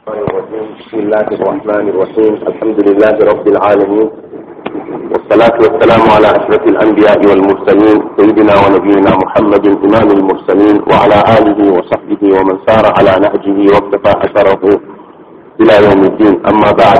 بسم الله الرحمن الرحيم الحمد لله رب العالمين والصلاة والسلام على أشرف الأنبياء والمرسلين سيدنا ونبينا محمد إمام المرسلين وعلى آله وصحبه ومن سار على نهجه واقتفى أثره إلى يوم الدين أما بعد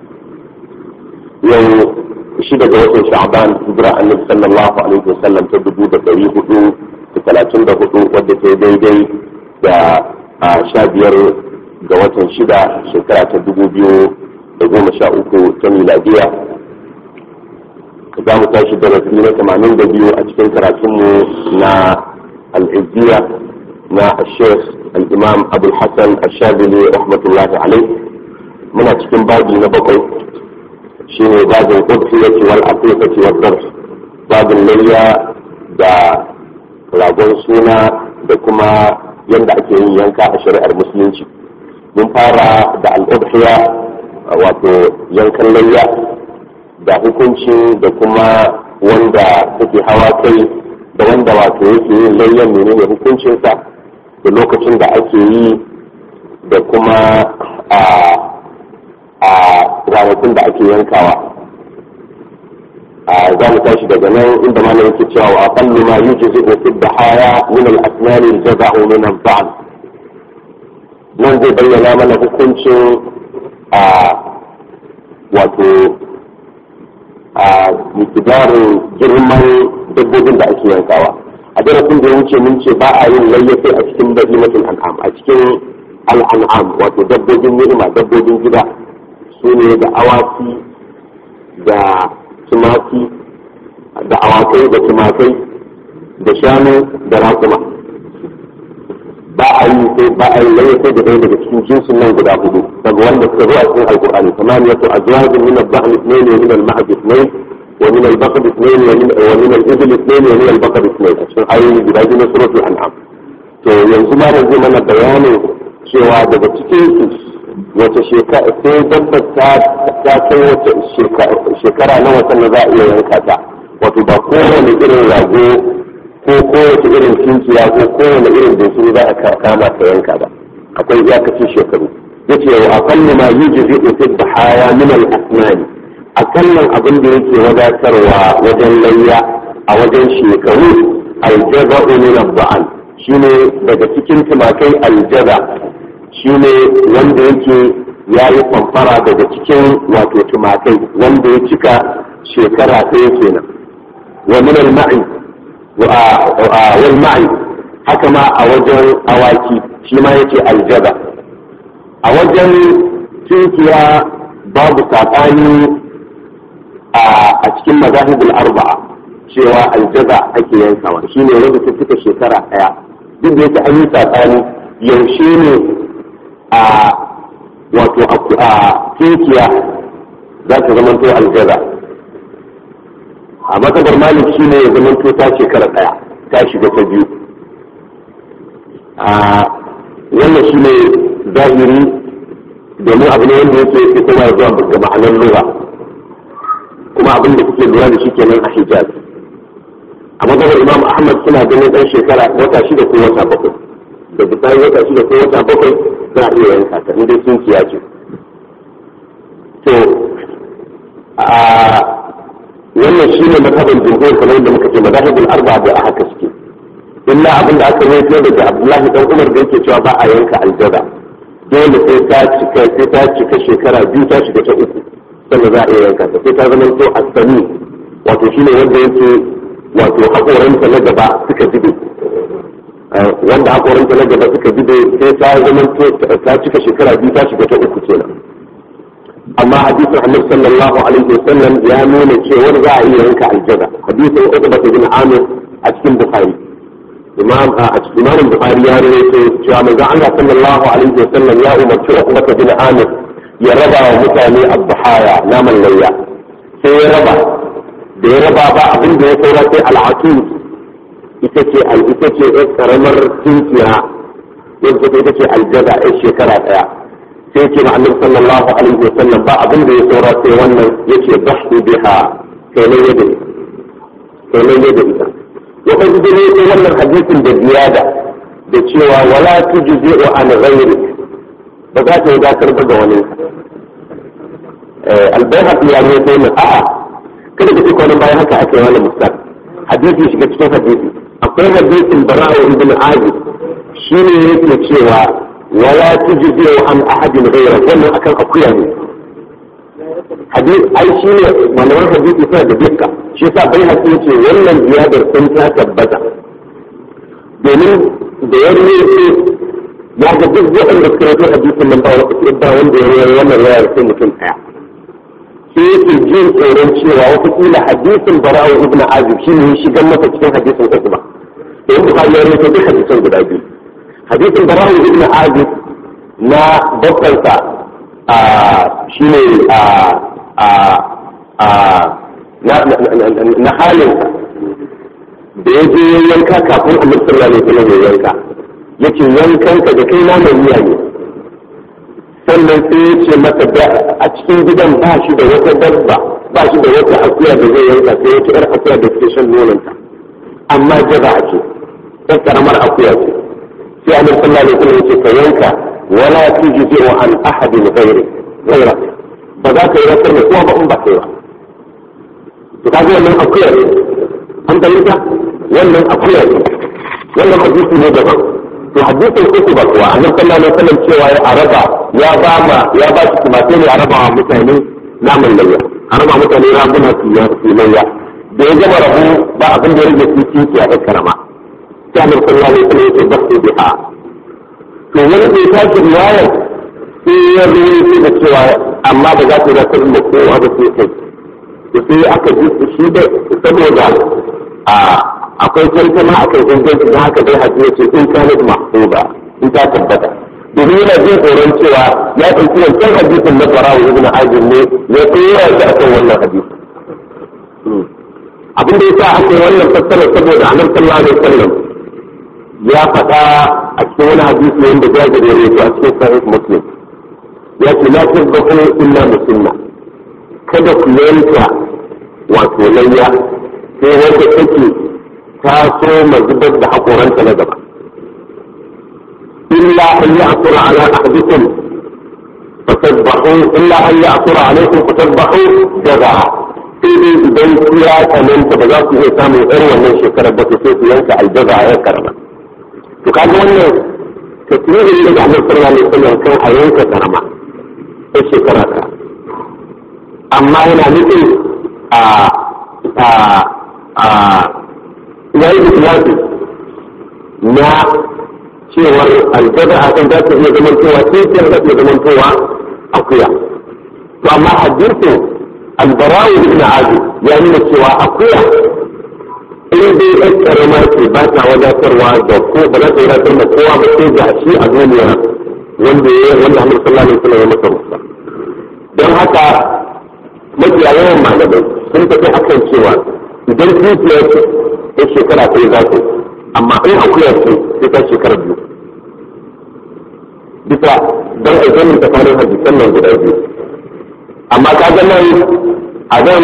يوم شدة وطن شعبان هجرة النبي صلى الله عليه وسلم تبدو بكري هدو ثلاثين هدو ودت ديدي da sha biyar ga watan shida shekara ta dubu biyu da goma sha uku ta miladiya za mu tashi darasi na tamanin da biyu a cikin karatunmu na al'izziya na ashef al'imam abul hassan ashabili rahmatullahi alai muna cikin babi na bakwai shine babin ƙudfiyati wal aqiqati wal darh babin layya da ragon suna da kuma yadda ake yin yanka a shari'ar musulunci mun fara da al'udhiya wato yankan layya da hukunci da kuma wanda take hawa kai da wanda wato yake yin layyan menene hukuncinsa da lokacin da ake yi da kuma a a ranakun da ake yankawa za mu tashi daga nan inda malam yake cewa wa aqallu ma yujzi fi dhahaya min al-asnan al-jaza'u min al-dha'n nan zai bayyana mana hukuncin a wato a mikidarin girman dabbobin da ake yankawa a darasin da ya wuce mun ce ba a yin layyafi a cikin bahimatul an'am a cikin al'an'am wato dabbobin ni'ima dabbobin gida su ne da awaki da tumaki da awakai da tumakai da shanu da raƙuma ba a yi sai ba a yi laye sai da ɗaya daga cikin jinsin nan guda hudu daga wanda suka zuwa cikin alƙur'ani samaniyatu azwajin min al-bahl ithnayn wa min al-ma'd ithnayn wa min al-baqr ithnayn wa min al-ibl ithnayn wa min al-baqr ithnayn a cikin ayoyi guda biyu na suratul an'am to yanzu ma da zai mana bayanin cewa daga cikin su wace shekara sai dabbar ta ta kai wace shekara na watan da za a iya yanka ta wato ba kowane irin rago ko kowace irin kinkiya ko kowane irin bunsuru za a kama ka yanka ba akwai iyakacin shekaru yace wa aqallu ma yujzi fi dhahaya min al-asnani akallan abin da yake wadatarwa wajen layya a wajen shekaru aljaza'u min al-ba'al shine daga cikin tumakai aljaza shine wanda yake ya yi kwamfara daga cikin wato tumakai wanda ya cika shekara ɗaya kenan wa min al-ma'i wal ma'i haka ma a wajen awaki shi ma yake aljaba a wajen tunkiya babu saɓani a cikin mazahibul arba'a cewa aljaba ake yankawa shine wanda ta cika shekara ɗaya duk da yake an yi saɓani yaushe ne a wato a tunkiya za ta zamanto aljaza a matsabar malik shi ne ya zamanto ta shekara ɗaya ta shiga ta biyu a wannan shi ne zahiri domin abu ne wanda yake fitowa zuwa ga ma'anar lura kuma abin da kuke lura da shi kenan a hijaz a matsabar imam ahmad suna ganin ɗan shekara wata shida ko wata bakwai da bayan wata shida ko wata bakwai za a iya yanka ta inda sun kiya ce to a wannan shi ne mazhabin jumhur kamar yadda muka ce mazhabin arba da a haka suke illa abin da aka rawaito daga abdullahi dan umar da yake cewa ba a yanka aljaza dole sai ta cika sai ta cika shekara biyu ta shiga ta uku sannan za a iya yanka ta sai ta zama to asami wato shine wanda yake wato hakoranta na gaba suka jibe wanda hakoranta na gaba suka jibe sai ta zama ta cika shekara biyu ta shiga ta uku kenan amma hadisin annabi sallallahu alaihi wasallam ya nuna cewa za a iya yanka aljaza hadisin Uqba bin Amir a cikin Bukhari imam a cikin Imam Bukhari ya rawaito cewa manzo Allah sallallahu alaihi wasallam ya umarci Uqba bin Amir ya raba wa mutane abhaya naman layya sai ya raba da ya raba ba abin da ya saura sai al'atul ita ce ita ce karamar tinkiya yadda ita ce aljaza a shekara daya sai ce ma annabi sallallahu alaihi wa sallam ba abin da ya saura sai wannan yace bahdu biha kai ne yadda kai ne yadda ita lokacin da ne wannan hadisin da ziyada da cewa wala tujzi'u an ghayrik ba za ta yi dakar ba ga wani albayhaq ya ne sai mu a'a kada ka ce kwanan bayan haka ake wani mustar hadisi shiga cikin hadisi akwai hadisin bara'a ibn azib shine yake cewa wala tujzi an ahadin ghayra wannan akan akuya ne hadisi ai shine malaman hadisi suna da dukka shi yasa bai haƙi ce wannan ziyadar sun ta tabbata domin da ya rubuce ya ga duk waɗanda suka yi hadisin nan ba wanda ya yi wannan wayar sai mutum ɗaya sai yake jin tsoron cewa watakila hadisin bara'u ibn azib shi ne shigar masa cikin hadisin usman da yin bukari ya rubuta duk hadisan guda biyu hadisin bara'u ibn azib na bakkansa shi ne na halin da ya je yanka kafin annabi sallallahu alaihi wasallam ya yanka yace yankanka da kai na mai miya ne sannan sai ya ce mata da a cikin gidan ba shi da wata dabba ba shi da wata akuya da zai yanka sai wata yar akuya da ke shan nononta amma jaza a ce ɗan karamar akuya ce sai annabi sallallahu alaihi wasallam ya ce ka yanka wala tujzi wa an ahadin ghairi ghaira ba za ka yi rasar da kowa ba in ba kai ba to kaga wannan akuya ne an dalilta wannan akuya ne wannan hadisi ne daban to hadisin uku ba kuwa annabi sallallahu alaihi wasallam cewa ya araba ya ba ma ya ba shi tumatai ne a raba wa mutane naman layya a raba mutane raguna su su layya da ya gama rabu ba abin da ya rage su ci a ɗan karama sai annabi sallallahu alaihi wasallam ya ce basu biha to wani bai tashi riwayar sai ya zo da cewa amma ba za ta zata da kowa ba sai kai to sai aka ji shi da saboda a akwai tantama a kan inganci don haka dai hajji ya ce in kana da mahfuza in ta tabbata domin yana jin tsoron cewa ya ɗauki wancan hadisin na farawa ibn ajin ne ya tsora shi a kan wannan hadisi abin da ya sa aka yi wannan fassara saboda annabi sallallahu alaihi wasallam ya faɗa a cikin wani hadisi wanda jabir ya rawaito a cikin sahih muslim ya ce la tazbahu illa musulma kada ku yanka wato layya sai wanda take ta so zubar da haƙoranta na gaba illa an yi asura ala ahadikum fatasbahu illa an yi asura alaikum fatasbahu daga sai dai idan ku ya tsananta ba za ku iya samun irin wannan shekarar ba sai ku yanka aljaza a yan karama to kaga wannan tasirin da Annabi sallallahu alaihi wasallam kan a yanka karama sai shekara ta amma yana nufin a a a ya yi ikhlasi na cewar aljaza a kan za ta iya zamantowa sai ta za ta iya zamantowa akuya to amma hadisin albarawu ibn azib ya nuna cewa akuya in dai ɗan ƙarama ce ba ta wadatarwa da ko ba za ta wadatar da kowa ba sai ga shi a duniya wanda ya wanda Annabi sallallahu alaihi wasallam ya masa rusa don haka mafiya yawan malamai sun tafi akan cewa idan dukiya ce ta shekara ɗaya za ta amma in akuya ce sai ta shekara biyu bisa don aikin tsakanin hadisan nan guda biyu amma ka ga nan a nan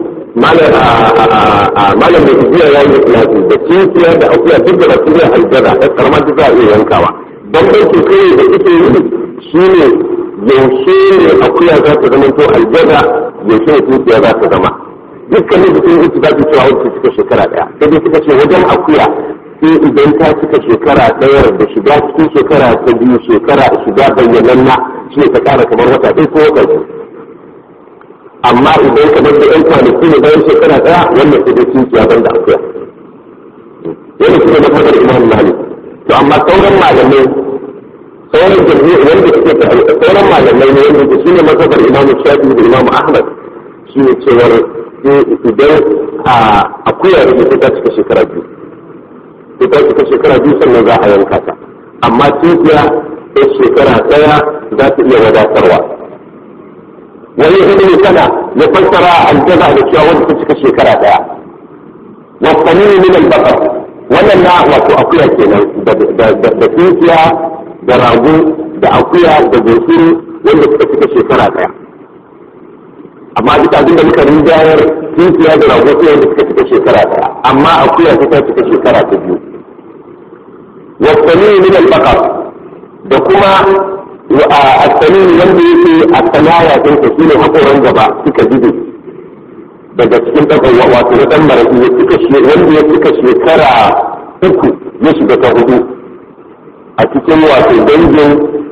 malam da tafiya ya yi lafi da cikiya da akuya duk da basu iya aljada ta karamar duk za a iya yankawa don bai ke kai da ita yi shi ne yaushe ne akuya za ta zama to aljada yaushe ne cikiya za ta zama dukkanin da sun yi ba su cewa wacce suka shekara daya sai dai suka ce wajen akuya sai idan ta cika shekara ɗaya da shiga cikin shekara ta biyu shekara shiga bayyananna shi ne ta kara kamar wata ɗaya ko wata biyu amma idan kamar da yan kwanaki ne bayan shekara ɗaya wannan sai dai cikiya ban da akuya yana kuma da fadar imam malik to amma sauran malamai sauran jami'i wanda suke sauran malamai ne wanda su ne mazhabar imam shafi da imam ahmad shi ne cewar idan akuya da ita ta cika shekara biyu ita cika shekara biyu sannan za a yanka ta amma cikiya ta shekara ɗaya za ta iya wadatarwa wani ibn sana ya fassara aljaza da cewa wanda ta cika shekara daya wa qanin min al-baqar wannan na wato akuya kenan da tinkiya da rago da akuya da gosiri wanda suka cika shekara daya amma duk abin da muka rinjayar tinkiya da rago sai wanda suka cika shekara daya amma akuya ta cika shekara ta biyu wa qanin min al-baqar da kuma a tsanini wanda yake a sanaya ɗinsa shi ne haƙoran gaba suka jibe daga cikin ɗaukar wato na ɗan maraƙi ya cika wanda ya cika shekara uku ya shiga ta hudu a cikin wato dangin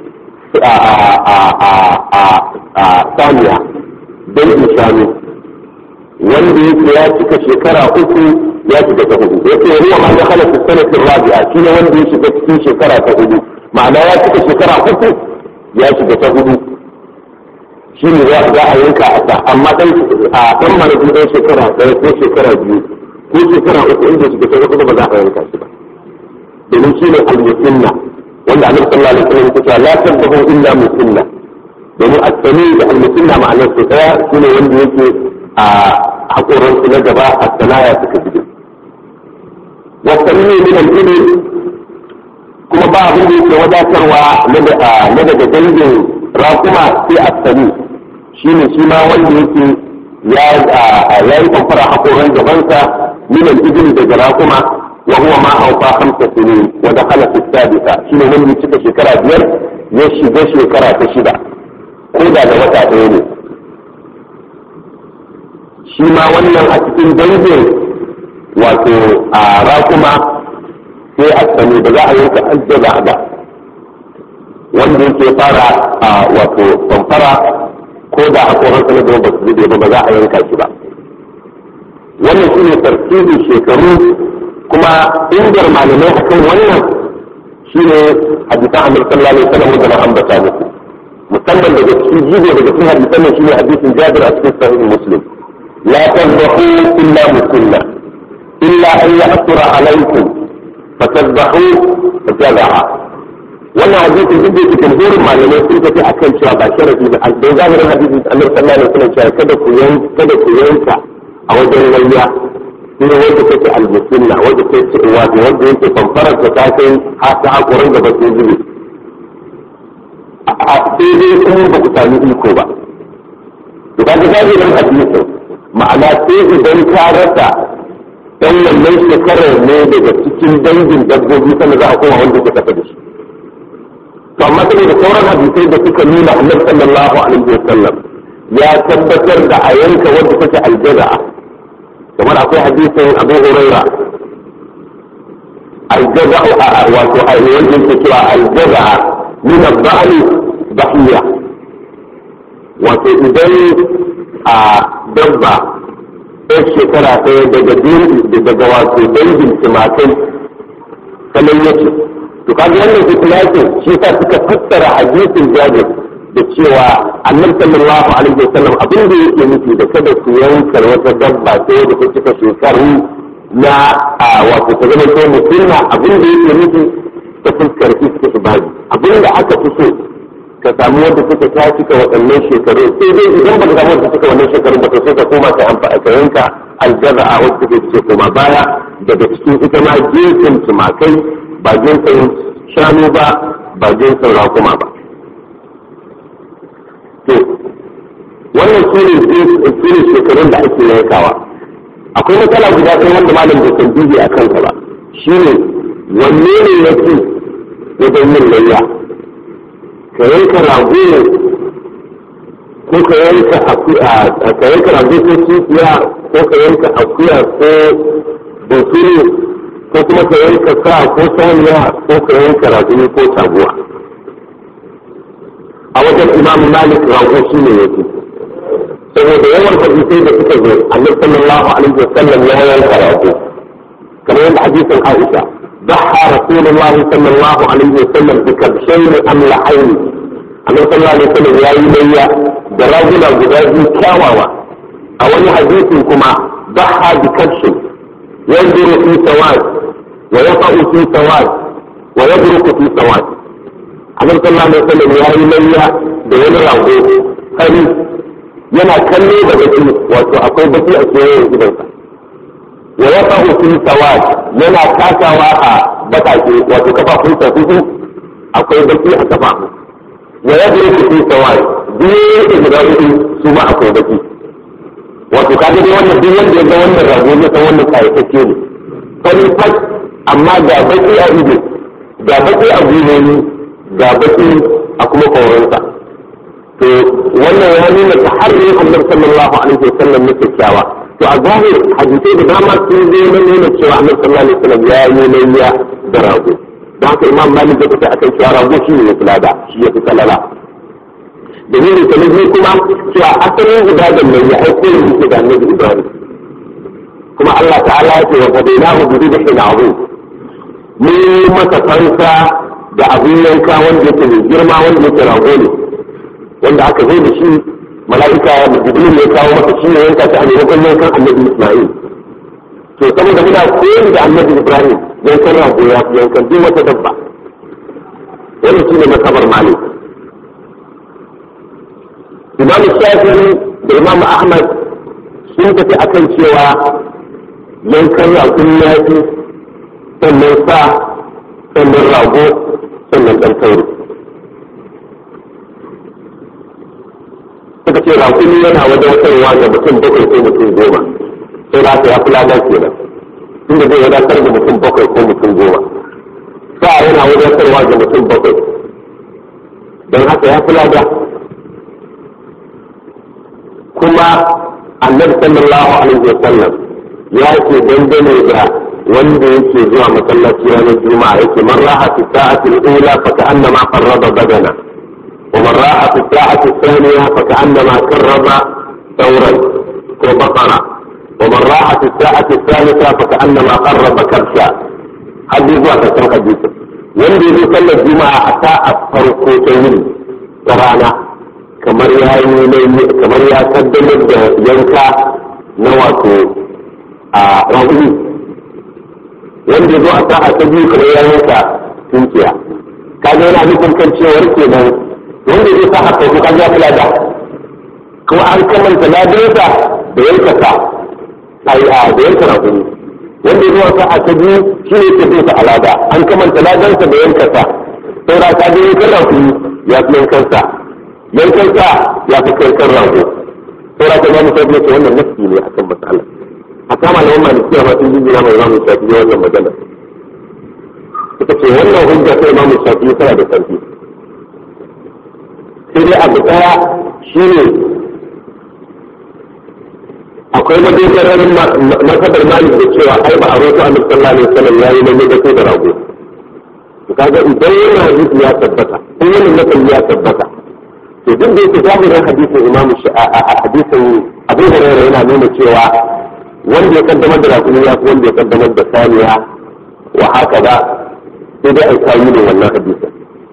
a saniya dangin shanu wanda yake ya cika shekara uku ya shiga ta hudu ya ce ruwa ma da halatta sanatin rabi'a shi ne wanda ya shiga cikin shekara ta hudu ma'ana ya cika shekara uku ya shiga ta hudu shi ne za a yanka a sa amma dan a dan marabi dan shekara ɗaya ko shekara biyu ko shekara uku inda shiga ta hudu ba za a yanka shi ba domin shi ne al-musinna wanda annabi sallallahu alaihi wasallam ya ce la tabdahu illa musinna domin at-tani da al-musinna ma'anar su daya shi ne wanda yake a hakoran su na gaba a sanaya suka fito wa tani min al-ibil kuma ba abin da yake wadatarwa na daga dangin rakuma sai a sani shi ne shi ma wanda yake ya yi kwamfara haƙoran gabansa minan izini daga rakuma wa huwa ma aufa hamsa sinin wa da hala sadisa shi ne wanda cika shekara biyar ya shiga shekara ta shida ko da da wata ɗaya ne shi ma wannan a cikin dangin wato a rakuma sai a sani ba za a yanka aljaba ba wanda yake fara a wato samfara ko da hakoran sana da ba su zube ba ba za a yanka shi ba wannan shi ne tartibin shekaru kuma ingar malamai akan wannan shi ne hadisan amir sallallahu alaihi wasallam da na ambata muku musamman daga cikin jigo daga cikin hadisan nan shine hadisin jabir a cikin sahih muslim la tadbahu illa musulma illa an ya'thura alaikum fatazbahu jaza'a wannan hadisin duk da yake jumhurin malamai sun tafi akan cewa ba sharafi ba da zahirin hadisin annabi sallallahu alaihi wasallam cewa kada ku yanka kada ku yanka a wajen layya shi ne wanda take almusunna wanda take wato wanda yake fanfarar ta kai har ta hakurin da ba su zube a sai dai kuma ba ku sami iko ba to kaga zahirin hadisin ma'ana sai idan ka rasa dan wannan shekarar ne daga cikin dangin dabbobi sannan za a koma wanda ke tafi da shi to amma sai da sauran hadisai da suka nuna annabi sallallahu alaihi wasallam ya tabbatar da a yanka wanda take aljaza'a kamar akwai hadisin Abu Huraira aljaza'a wato a wanda yake cewa aljaza'a min al-ba'li bahiya wato idan a dabba ɗan shekara ɗaya daga daga wato dangin tumakai kamar yace to kaga wannan ikilasin shi sa suka fassara hadisin jabir da cewa annabi sallallahu alaihi wasallam abin da yake nufi da kada ku yanka wata dabba sai da ta cika shekaru na wato ta zama ko musulma abin da yake nufi ta fuskar istihbabi abin da aka fi so ka samu wanda suka ta cika waɗannan shekaru sai dai idan ba ka samu wanda cika wannan shekaru ba to sai ka koma ka amfani ka yanka aljaza'a wacce take ce koma baya daga cikin ita ma jinsin tumakai ba jinsin shanu ba ba jinsin rakuma ba to wannan su ne shekarun da ake yankawa akwai matsala guda ɗaya wanda malam bai san dubi a kansa ba shi ne wanne ne ya fi wajen yin layya ka yanka rago ne ko ka yanka ka yanka rago ko kifiya ko ka yanka akuya ko bunsuru ko kuma ka yanka sa ko saniya ko ka yanka raguni ko taguwa a wajen imam malik rago shi ne yake saboda yawan hadisai da suka zo annabi sallallahu alaihi wasallam ya yanka rago kamar yadda hadisin aisha ضحى رسول الله صلى الله عليه وسلم بكبشين أملحين annabi sallallahu alaihi wasallam ya yi layya da raguna guda biyu kyawawa a wani hadisin kuma ضحى بكبش ينظر في سواد ويقع في سواد ويبرك في سواد annabi sallallahu alaihi wasallam ya yi layya da wani rago fari yana kallo da baki wato akwai baki a kewayen gidansa wa ya fahu fi sawad yana takawa a bakake wato kafafunsa hudu akwai baki a kafafu wa ya buru fi sawad biyu da guda hudu su ma akwai baki wato kaga dai wannan duk wanda ya ga wannan rago ya san wannan kayatacce ne fari fat amma ga baki a ido ga baki a gwiwoyi ga baki a kuma koronsa to wannan ya nuna ta har yin annabi sallallahu alaihi wasallam na kyakkyawa to a zahir hadisai da dama sun zo na nuna cewa annabi sallallahu alaihi wasallam ya yi layya da rago don haka imam malik ya fita akan cewa rago shi ne ya fi lada shi ya fi salala dalilin ta biyu kuma cewa asalin ibadan nan ya aiko da yake da annabi ibrahim kuma Allah ta'ala ya ce wa fadainahu bi dhibhin azim mun yi masa fansa da abin yanka wanda yake mai girma wanda yake rago ne wanda aka zo da shi mala'ika ya jibril ya kawo masa shi ne yanka ta a maimakon yankan annabi isma'il to saboda muna koyi da annabi ibrahim yankan rago ya fi yankan duk wata dabba wannan shi ne masabar malik imam shafi'i da imam ahmad sun tafi akan cewa yankan ragon yafi sannan sa sannan rago sannan ɗan tauri suka ce raƙuni yana wadatarwa ga mutum bakwai ko mutum goma sai da aka ya fi ladar kenan inda zai wadatar da mutum bakwai ko mutum goma sa yana wadatarwa ga mutum bakwai don haka ya fi lada kuma annabi sallallahu alaihi wa sallam ya ce dangane da wanda yake zuwa masallaci ranar juma'a yake man raha fi sa'ati al-ula fa ka'annama qarraba badana wa man raha fi sa'ati al-thaniya fa ka'annama qarraba thawran ko baqara wa man raha fi sa'ati al-thalitha fa ka'annama qarraba kabsha hadisi zuwa karshen hadisi wanda yake sallar juma'a a sa'a farko ta yini ta rana kamar ya yi kamar ya kaddamar da yanka na wato a rahuni wanda zo a sa'a ta biyu kamar ya yanka tunkiya kaga yana nufin kan cewar kenan wanda zai sa haka ko kaga kula da kuma an kamanta ladarsa da yanka sa ai a da yanka rahuni wanda zo a sa'a ta biyu shi ne ke bisa alada an kamanta ladarsa da yanka sa saura ka ga yankan rahuni ya fi yankan sa yankan sa ya fi yankan rago saura ka ga mutum ne wannan nafsi ne akan matsalar a kama na wannan malikiya ma sun jingina mai imamu shafi wannan magana suka ce wannan hujja ta imamu shafi tana da karfi sai dai abu daya shine akwai madogarar masabar malik da cewa ai ba a roto a sallallahu alaihi wasallam yayi na ne da da rago to kaga idan yana hadisi ya tabbata in wannan nakan ya tabbata to duk da yake zahirin hadisin imamu hadisin abu hurairah yana nuna cewa wanda ya kaddamar da rakumi ya fi wanda ya kaddamar da saniya wa haka da sai dai ai kayi ne wannan hadisin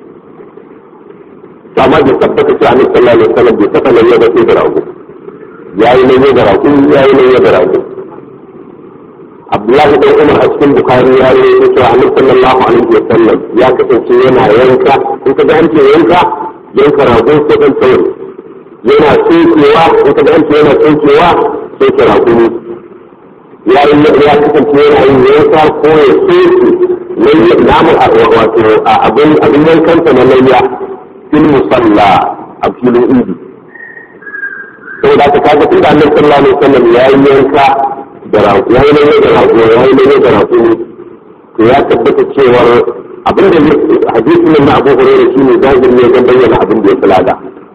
amma bai tabbata cewa annabi sallallahu alaihi wasallam bai saka lalle da sai da rago yayi lalle da rakumi yayi lalle da rago Abdullahi dan Umar a cikin Bukhari ya yi cewa annabi sallallahu alaihi wasallam ya kasance yana yanka in ka ga an ce yanka yanka rago ko dan tauri yana tsinkewa in ka ga an ce yana tsinkewa sai ka rakumi ya yi ya kasance yana yin yanka ko ya soke layya namun wato abin abin yankanta na layya fil musalla a filin idi saboda ka kaga tunda annabi sallallahu alaihi wasallam ya yi yanka da rago ya yi layya da rago ya yi layya da rago to ya tabbata cewar abin da hadisi nan na Abu Hurairah shine zahiri ne don bayyana abin da ya fulada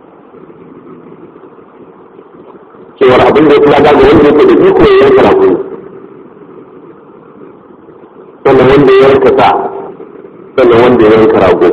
cewar abin da ya fulada ga wanda yake da iko ya yanka rago sannan wanda ya yanka sa sannan wanda ya yanka rago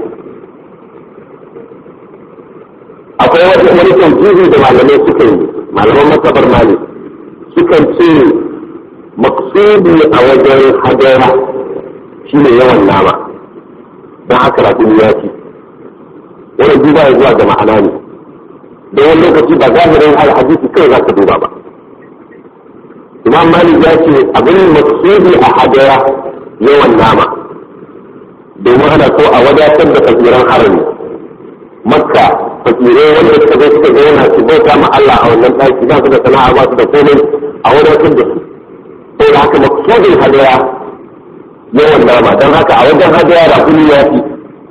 akwai wani taujihi da malamai suka yi malaman masabar mali sukan ce maksudi a wajen hadara shine yawan nama don haka rago ya ci wani duba ya zuwa ga ma'ana ne don wani lokaci ba zahirin hadisi kai za ka duba ba imam malik ya ce abin maksudi a hadara yawan nama domin ana so a wadatar da fakiran harami makka fakirai wanda suka zo suka zauna su bauta ma Allah a wannan ɗaki ba su da sana'a ba su da komai a wadatar da su sai da haka maksudin hadaya yawan nama don haka a wajen hadaya rakuni ya fi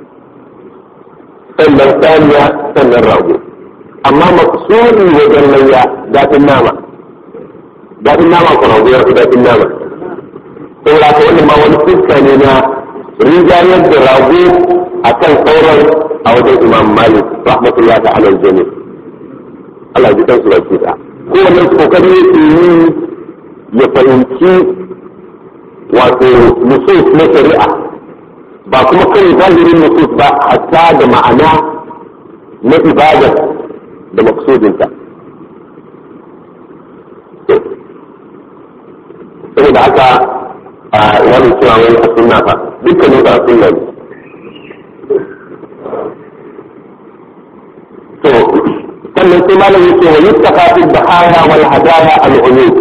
sannan saniya sannan rago amma maksudi wajen layya daɗin nama daɗin nama ko rago ya fi daɗin nama saboda haka wannan ma wani fuska ne na rijayar da rago akan sauran a wajen imam malik rahmatullahi ta'ala jami Allah ya ji kansu baki da kowanne kokari yake yi ya fahimci wato nusus na shari'a ba kuma kan zahirin nusus ba hatta da ma'ana na ibada da maksudinta saboda haka a wani cewa wani a sunna fa dukkanin ba sunna ne to sannan sai malam yake wa yuttaqa fi bahaya wal hadaya al uyub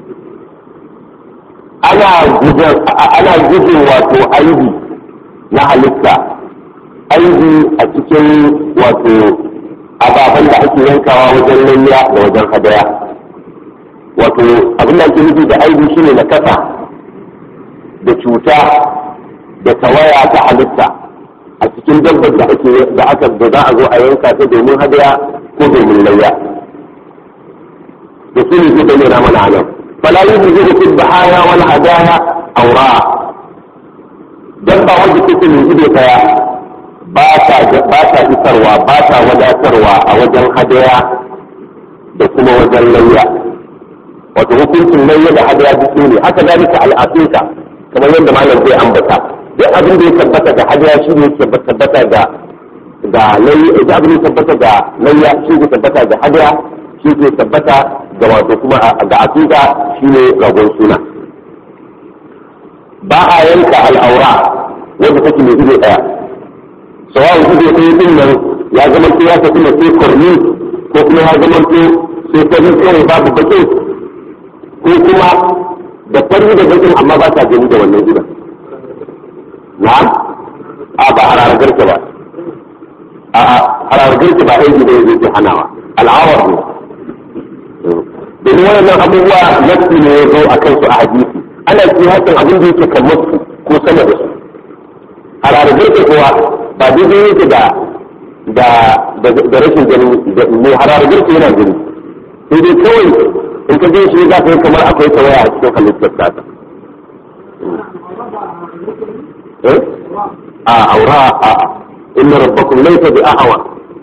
ana gujin ana gujin wato aibi na halitta aibi a cikin wato ababen da ake yankawa wajen layya da wajen hadaya wato abin da ake nufi da aibi shine na kasa da cuta da tawaya ta halitta a cikin dabbar da ake da aka da za a zo a yanka ta domin hadaya ko domin layya da su ne zai bayyana mana nan fala yuzu fi bahaya wal hadaya awra dabba wanda take mai ido daya ba ta ba ta isarwa ba ta wadatarwa a wajen hadaya da kuma wajen layya wato hukuncin layya da hadaya duk ne haka zalika al'aqiqa kamar yadda malam zai ambata duk abin da ya tabbata da hadiya shi ne ke tabbata da da layya da abin da tabbata da layya shi ke tabbata da hadiya shi ke tabbata da wato kuma ga aqiqa shi ne ragon suna ba a yanka al'aura wanda take mai ido daya sawa ido ɗaya din nan ya zama ya tafi na sai korni ko kuma ya zama sai fari kawai babu bakin ko kuma da fari da bakin amma ba ta gani da wannan gidan na a ba harargar ba a harargar ba aiki da yake ke hanawa al'awar ne domin wannan abubuwa nasu ne ya zo a kansu a hadisi ana kiyasin abin da yake kamar su ko sama da su harargar kuwa ba daidai yake da da rashin gani ne harargar yana gani sai dai kawai in ka je shi za ka yi kamar akwai tawaya a cikin halittar tata a aura a inna rabbakum laysa bi a'wa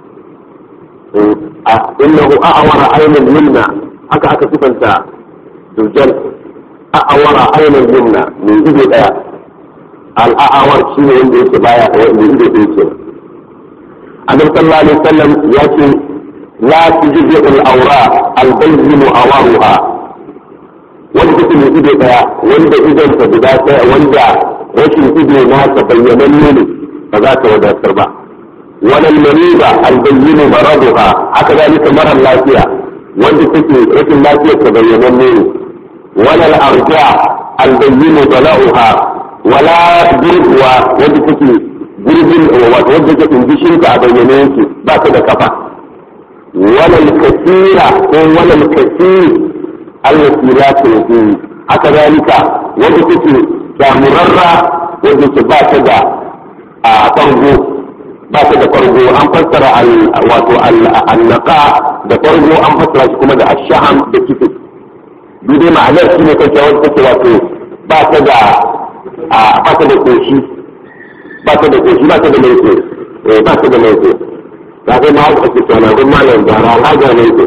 innahu a'wara aynal yumna haka aka sifanta dujal a'wara aynal yumna mai ido daya al'a'awar shi ne wanda yake baya da wanda ido da yake annabi sallallahu alaihi wasallam ya ce لا تجزئ الأوراق البين أوارها wanda take mai ido daya wanda idon ta guda daya wanda rashin ido na ta bayyananne ne ba za ta wadatar ba wannan mariba albayyinu maraduha haka zalika marar lafiya wanda take rashin lafiyar ta bayyananne ne wannan arja albayyinu bala'uha wala gurguwa wanda take gurbin wato wanda take indishin ta a bayyane yake ba ta da kafa ولا الكثير ولا الكثير التي لا تنتهي haka zalika wanda take damurarra wanda ke ba ta da a fargo ba ta da fargo an fassara wato annaka da fargo an fassara shi kuma da ashaham da kifi duk dai ma'anar shi ne kake wanda take wato ba ta da ba ta da koshi ba ta da koshi ba ta da laifi ba ta da laifi ba sai ma ake tsana don malam gara haja ne ko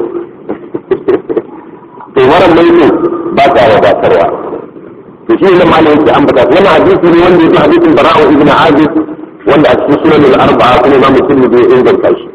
to mara mai ne ba ta wadatarwa to shi ne malam yake ambata wannan hadisi ne wanda yake hadisin bara'u ibn azib wanda a cikin sunan al-arba'a kuma imam muslim bai inganta shi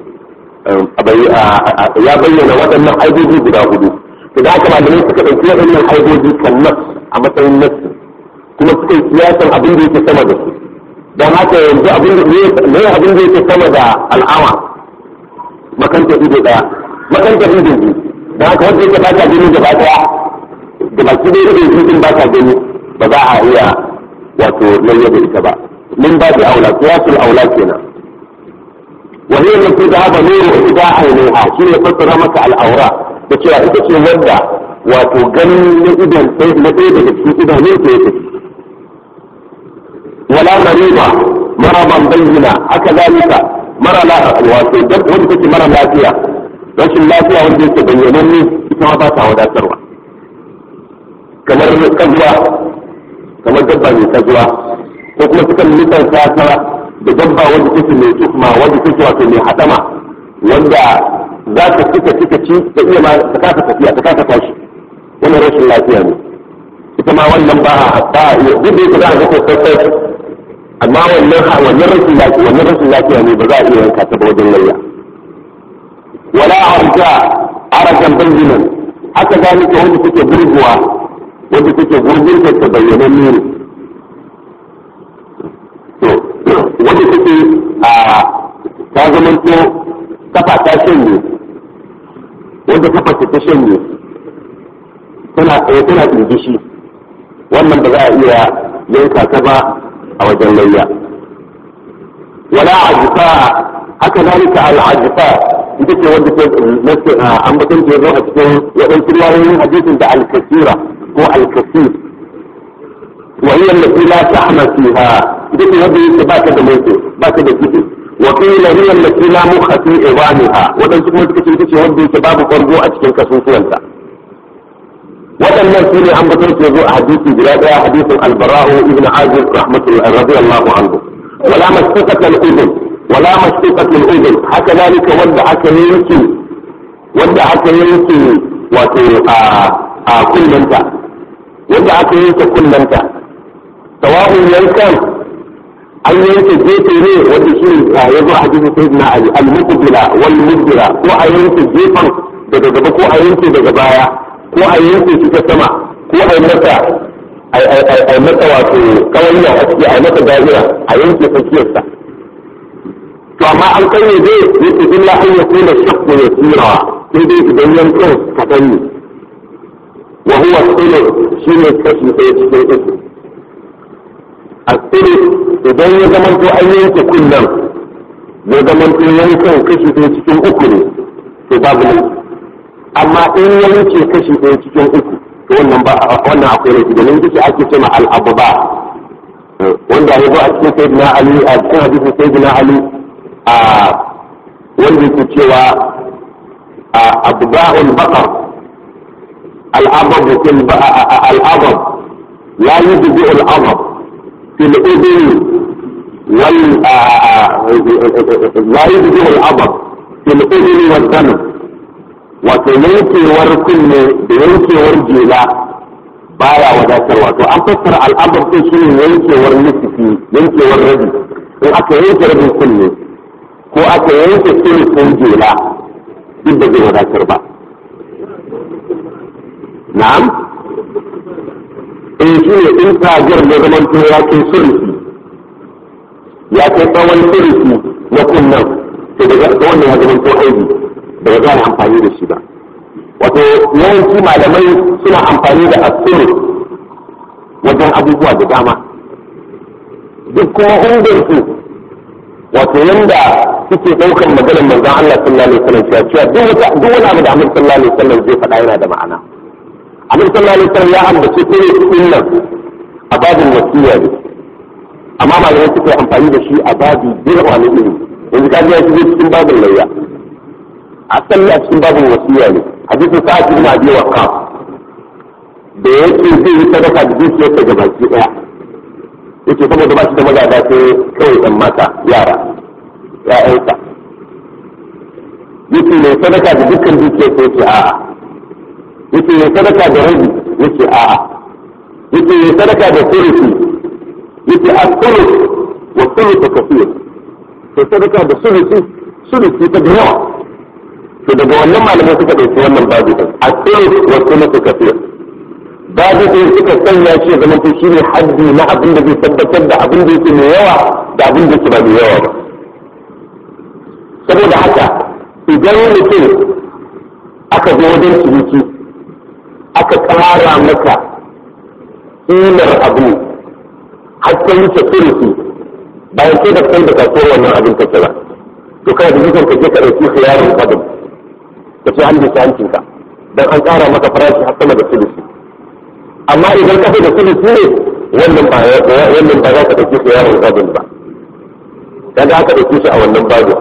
ya bayyana waɗannan aibobi guda hudu to da haka malamai suka ɗauki waɗannan aibobi kan nas a matsayin nas kuma suka yi siyasan abin da yake sama da su don haka yanzu abin da ne abin da yake sama da al'awa makanta ido daya makanta ido biyu da haka wanda yake bata gani gaba daya da baki da ido biyu ba ta gani ba za a iya wato lalle da ita ba min ba da aula qiyasul aula kenan wa hiya allati dhahaba nuru ida ainiha shi ne fassara maka al'aura da cewa ita ce wanda wato ganin na idon sai na ɗaya daga cikin idanun ta yake wala mariba maraban bayyana haka zalika mara wato duk wanda take mara lafiya rashin lafiya wanda yake bayyanan ne ita ma ba ta wadatarwa kamar kazuwa kamar dabba mai kazuwa ko kuma sukan nisanta ta da dabba wanda take mai tukma wanda take wato mai hadama wanda za ta cika cika ci ta iya ma ta kasa tafiya ta kasa tashi wannan rashin lafiya ne ita ma wannan ba a ba a iya duk da yake za a ga sosai amma wannan wannan rashin lafiya wannan rashin lafiya ne ba za a iya yanka ta ba wajen layya wala arja arajan bayyinan haka zalika wanda take burguwa wanda take gurgun ta bayyana ne to wanda take a ta zamanto kafa ta shanye wanda kafa ta shanye tana tsaye tana ɗingishi wannan ba za a iya yanka ta ba a wajen layya wala ajifa haka zalika al-ajifa ita ce wanda ke an batun ke zo a cikin waɗansu riwayoyin hadisin da al-kasira ko al-kasir wa hiya allati la tahma fiha ita ce wanda yake ba ta da mai ba ta da kiɗi wa qila hiya allati la mukha fi idamiha waɗansu kuma suka ce ita ce wanda yake babu fargo a cikin kasusuwanta waɗannan su ne an batun ke zo a hadisi guda ɗaya hadisin al-bara'u ibn azib rahmatullahi radiyallahu anhu wala masfuqat al-udhun wala masfuqat al-udhun haka zalika wanda aka yanke wanda aka yanke wato a a kullanta wanda aka yanke kullanta sawa'un yankan an yanke gefe ne wanda shi ya zo a hadisin sayyidina ali al-muqbila wal mudbira ko a yanke gefen daga gaba ko a yanke daga baya ko a yanke shi ta sama ko a yi masa a masa wato kawai a ciki a masa dajira a yanke tsakiyarsa to amma an kanye zai yake illa an ya kula shakku ya tsira sai dai idan yankin kaɗan ne wa huwa tsiro shi ne kashi ɗaya cikin uku a tsiro idan ya zama to an yanke kunnen ya zama to yankin kashi ɗaya cikin uku ne to babu ne amma in ya wuce kashi ɗaya cikin uku to wannan ba wannan akwai laifi domin ita ake cewa al-abba wanda ya zo a cikin sayyidina ali a cikin hadisin sayyidina ali a wanda yake cewa a abda'ul baqar al-abab fil al-abab la yubdi al-abab fil udhun wal la yubdi al-abab fil udhun wal dhanb wato yankewar kunne da yankewar jela baya wadatarwa to an fassara al'adar din shine yankewar nufi yankewar rabi in aka yanke rabin kunne ko aka yanke sulhun jela duk da zai wadatar ba na'am in shi ne in tajar da zaman to ya kai sulhi ya kai tsawon sulhi na kunnen to daga wannan ya zaman to aiki da ba za a amfani da shi ba wato yawanci malamai suna amfani da asuru wajen abubuwa da dama duk kuma ungarsu wato yanda suke ɗaukar maganar manzon Allah sallallahu alaihi wasallam cewa cewa duk wata duk wani abu da Annabi sallallahu alaihi wasallam zai faɗa yana da ma'ana Annabi sallallahu alaihi wasallam ya ambace ko ne nan a babin wasiya ne amma malamai suke amfani da shi a babi birwa ne iri yanzu ka ji ya shigo cikin babin layya asali a cikin babin wasiya ne hadisin sa'ad ibn abi waqqas da yake zai yi sadaka da dukiyarsa ga baki daya yake saboda ba shi da magada sai kawai ɗan mata yara ya'yansa yake mai sadaka da dukkan dukiyarsa yake a'a yake mai sadaka da rabi yake a'a yake mai sadaka da sulusi yake a sulus wa sulusu kafir sai sadaka da sulusi sulusi ta da yawa to daga wannan malamai suka ɗauki wannan babu ɗin a sulus wa sulusu kafir babu ɗin suka sanya shi zama to shine haddi na abin da zai tabbatar da abin da yake mai yawa da abin da yake ba mai yawa ba saboda haka idan mutum aka zo wajen ciniki aka ƙara maka ƙimar abu har ta wuce sulusi bayan sai da kai da kasuwar wannan abin kake ba to kai da jikin ka je ka ɗauki khiyarin kwadin ka ce an bisa hancinka don an ƙara maka farashi har sama da sulusi amma idan ka da sulusi ne wannan ba wannan ba za ka ɗauki khiyarin kwadin ba kaga aka ɗauke shi a wannan babin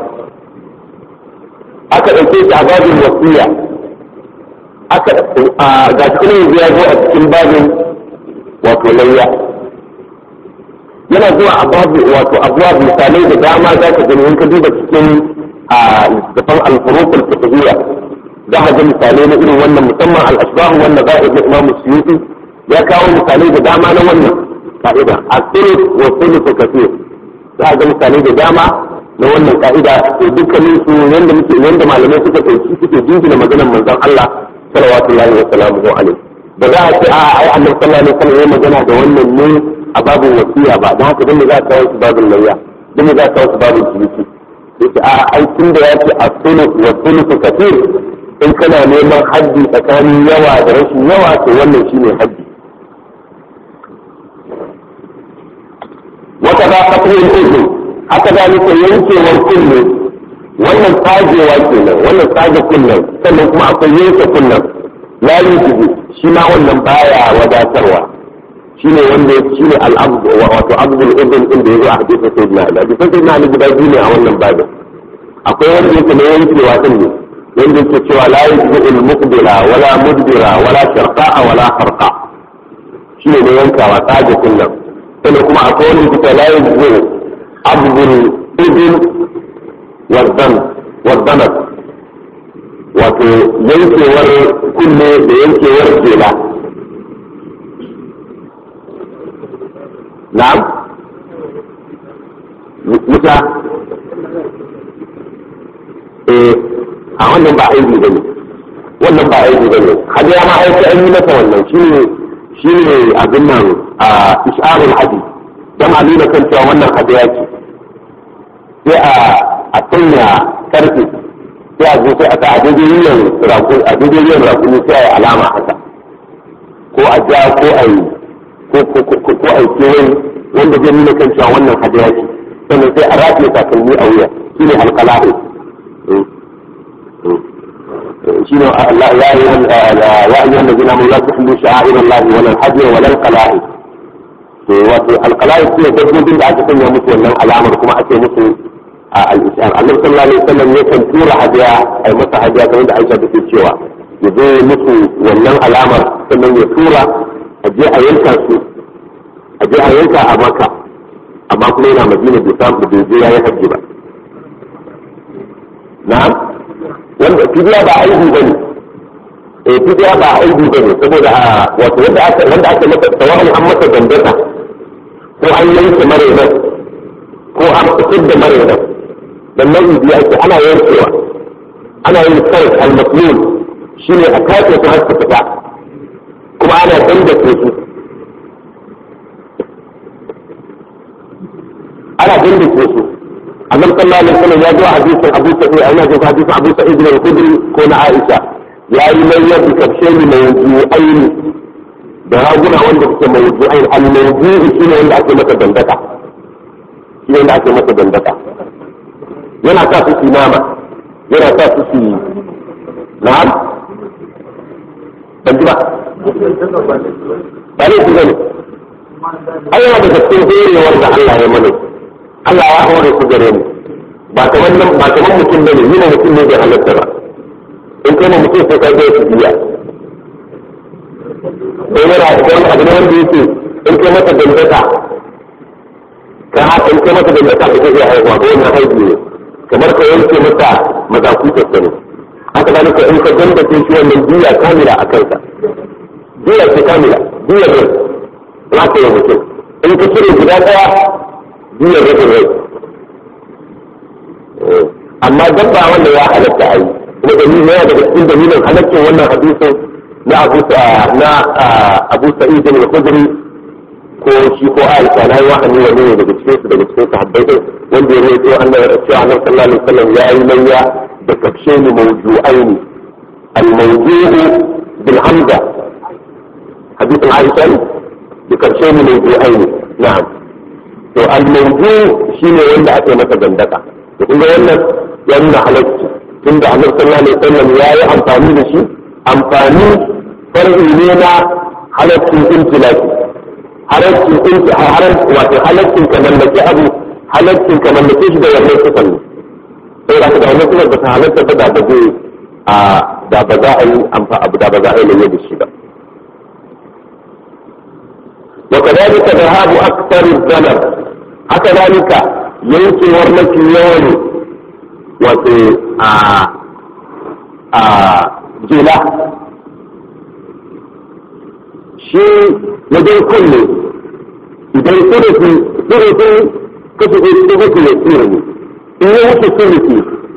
aka ɗauke shi a babin wasiya aka ga kuma yanzu ya zo a cikin babin wato layya yana zuwa a babu wato abuwa misalai da dama za ka gani in ka duba cikin a littattafan alfurukul fiqhiyya za ka ga misalai na irin wannan musamman al-ashbahu wanda za a ga Imam Suyuti ya kawo misalai da dama na wannan ka'ida as-sulh wa sulh kathir za a ga misalai da dama na wannan ka'ida to dukkanin su yanda muke yanda malamai suka tauki suke jingina maganar manzon Allah sallallahu alaihi wa sallam da za a ce a ai annabi sallallahu alaihi wa sallam ya magana da wannan ne a babin wasiya ba don haka dinne za a kawo su babin layya dinne za a kawo su babin ciniki yace a ai tun da ya ce a sulu wa sulu kathir in kana neman haddi tsakanin yawa da rashin yawa to wannan shine haddi wata ba fatin uzu haka da nake yankewar kunne wannan tsagewa kenan wannan tsage kunnen sannan kuma akwai yanke kunnen la yujibu shi ma wannan baya wadatarwa shine wanda shine al-abd wato abdul ibn din da yazo a hadisin sayyidina ali hadisin sayyidina ali guda biyu ne a wannan babin akwai wanda yake na yankewa din ne wanda yake cewa la yujibu al-muqbila wala mudbira wala sharqa wala harqa shine ne yankawa tsage kullum sannan kuma akwai wanda yake la yujibu abdul ibn wazan wazanat wato yankewar kunne da yankewar jela na'am wuta eh a wannan ba aiki bane wannan ba aiki bane hadiya ma aiki an yi masa wannan shine shine abin nan a isharul hadi dan a nuna kan cewa wannan hadiya ce sai a a sanya karfe sai a zo sai a sa a daidai yin raku a daidai yin raku sai a yi alama haka ko a ja ko a yi ko a yi kewaye wanda zai nuna kan cewa wannan hadiya ce sannan sai a rataye takalmi a wuya shi ne alkala'i shi ne ya yi wani wanda gina mai lafi hindu sha'a'ir Allah wala hajji wala alkala'i to wato alkala'i su ne dabbobin da aka sanya musu wannan alamar kuma ake musu a al'islam annabi sallallahu alaihi wasallam yakan tura hadiya ai masa hadiya kamar da Aisha take cewa ya zo musu wannan alamar sannan ya tura a je a yanka su a je a yanka a maka amma kuma yana madina bai samu bai je yayi hajji ba na'am wanda fidiya ba aibi bane eh fidiya ba aibi bane saboda wato wanda aka wanda aka masa tawani an masa dandata ko an yanke marainan ko an fitar da marainan dan nau'i biya ake ana yankewa ana yin kai al-maslul shine a kace su har su fita kuma ana dandace su ana dandace su annabi sallallahu alaihi wasallam ya zo hadisin Abu Sa'id ana jin hadisin Abu Sa'id bin Khudri ko na Aisha yayi mai yadda karshe ni mai aini da raguna wanda suke mawdu'ain al-mawdu'i shine wanda ake masa dandaka shi wanda ake masa dandaka yana sa su nama yana sa su su na'am ban ji ba ba ne su gani ai yana daga cikin horewar da Allah ya mana Allah ya hore su gare mu ba kamar nan ba kamar mutum bane ni mutum ne bai halatta ba in kai mutum sai ka ga su biya sai yana da wani abu ne wanda yake in kai masa dangata ka in kai masa dangata ka zai haihuwa ko wani haihu ne kamar ka yanke masa mazakutar sa ne haka zalika in ka dandace shi wannan biya kamila a kansa biya ce kamila biya ne za ka yi mutum in ka cire guda ɗaya biya rabin rai amma dabba wanda ya halatta a yi kuma dalilin yana daga cikin dalilin halaccin wannan hadisin na abu na abu sa'id bin al-khudri ko shi ko aisha na yi wahani wani ne daga cikin su daga cikin sahabbai din wanda ya rawaito annabi cewa annabi sallallahu alaihi wasallam ya yi layya da kafshe ni mawju'aini al-mawju'u bil hamza hadisin aisha da kafshe ni mawju'aini na'am to al-mawju shine wanda ake masa dandaka to kun ga wannan ya nuna halacci tunda annabi sallallahu alaihi wasallam ya yi amfani da shi amfani far'i ne na halaccin intilaki halaccin inti haram wato halaccin ka mallaki abu halaccin ka mallake shi da wannan sifan ne sai da da wannan sifan ba ta halatta ba da ba zai a da ba za a yi amfa abu da ba za a yi lalle da shi ba وكذلك ذهاب أكثر الزمن هكذلك ينكي ورمك اليوم وفي آه آه جلا شيء لدي كل إذا ثلثي ثلثي كتب ثلثي يسيرني إن يوتي ثلثي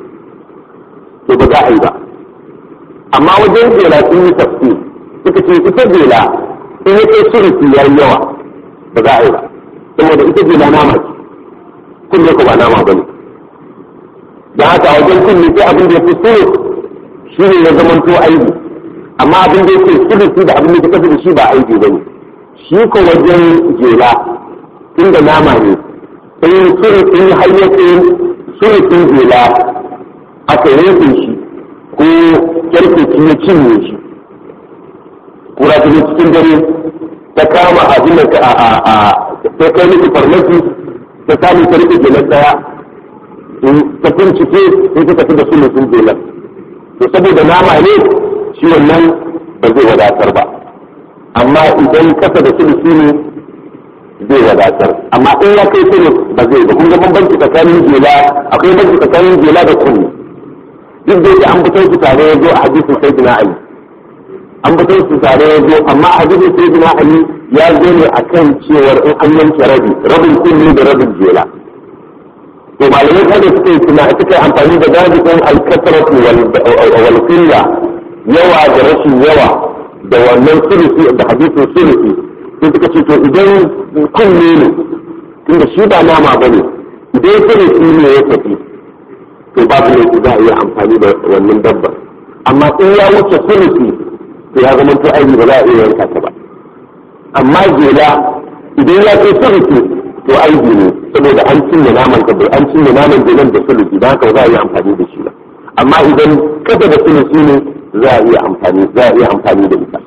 تبقى أيضا أما وجه جلا في تفسير suka ce ita jela in yake surutu ya yi yawa ba za a yi ba saboda ita jela nama ce kunne ko ba nama ba ne da haka a wajen kunne sai abin da ya fi surut shi ne ya zama to aibi amma abin da yake surutu da abin da ya kafa da shi ba aibi ba ne shi ko wajen jela tunda nama ne in surutun hayyakin surutun jela aka yanke shi ko kyarkeci ya cinye shi kura ta cikin dare ta kama abin da a a ta kai miki farmaki ta samu ta rike jelar daya ta bincike sai ta tafi da su sun jelar to saboda nama ne shi wannan ba zai wadatar ba amma idan kasa da sulusi ne zai wadatar amma in ya kai sulus ba zai ba kun ga bambanci tsakanin jela akwai bambanci tsakanin jela da kunni duk da yake an fitar su tare ya zo a hadisin sayyidina ali an fitar su tare ya zo amma a hadisin sayyidina ali ya zo ne akan cewar in an yanke rabi rabin kunni da rabin jela to malamai kada suka yi tuna suka yi amfani da zabikin alkasaratu wal qilla yawa da rashin yawa da wannan sulusi da hadisin sulusi sai suka ce to idan kunne ne tunda shi ba nama bane idan sulusi ne ya tafi to babu ne za a iya amfani da wannan dabbar amma in ya wuce sulusi to ya zama to aiki ba za a iya yanka ta ba amma jela idan ya kai sulusi to aiki ne saboda an cinye naman ka an cinye naman jelan da sulusi don haka ba za a iya amfani da shi ba amma idan kada da sulusi ne za a iya amfani za a iya amfani da ita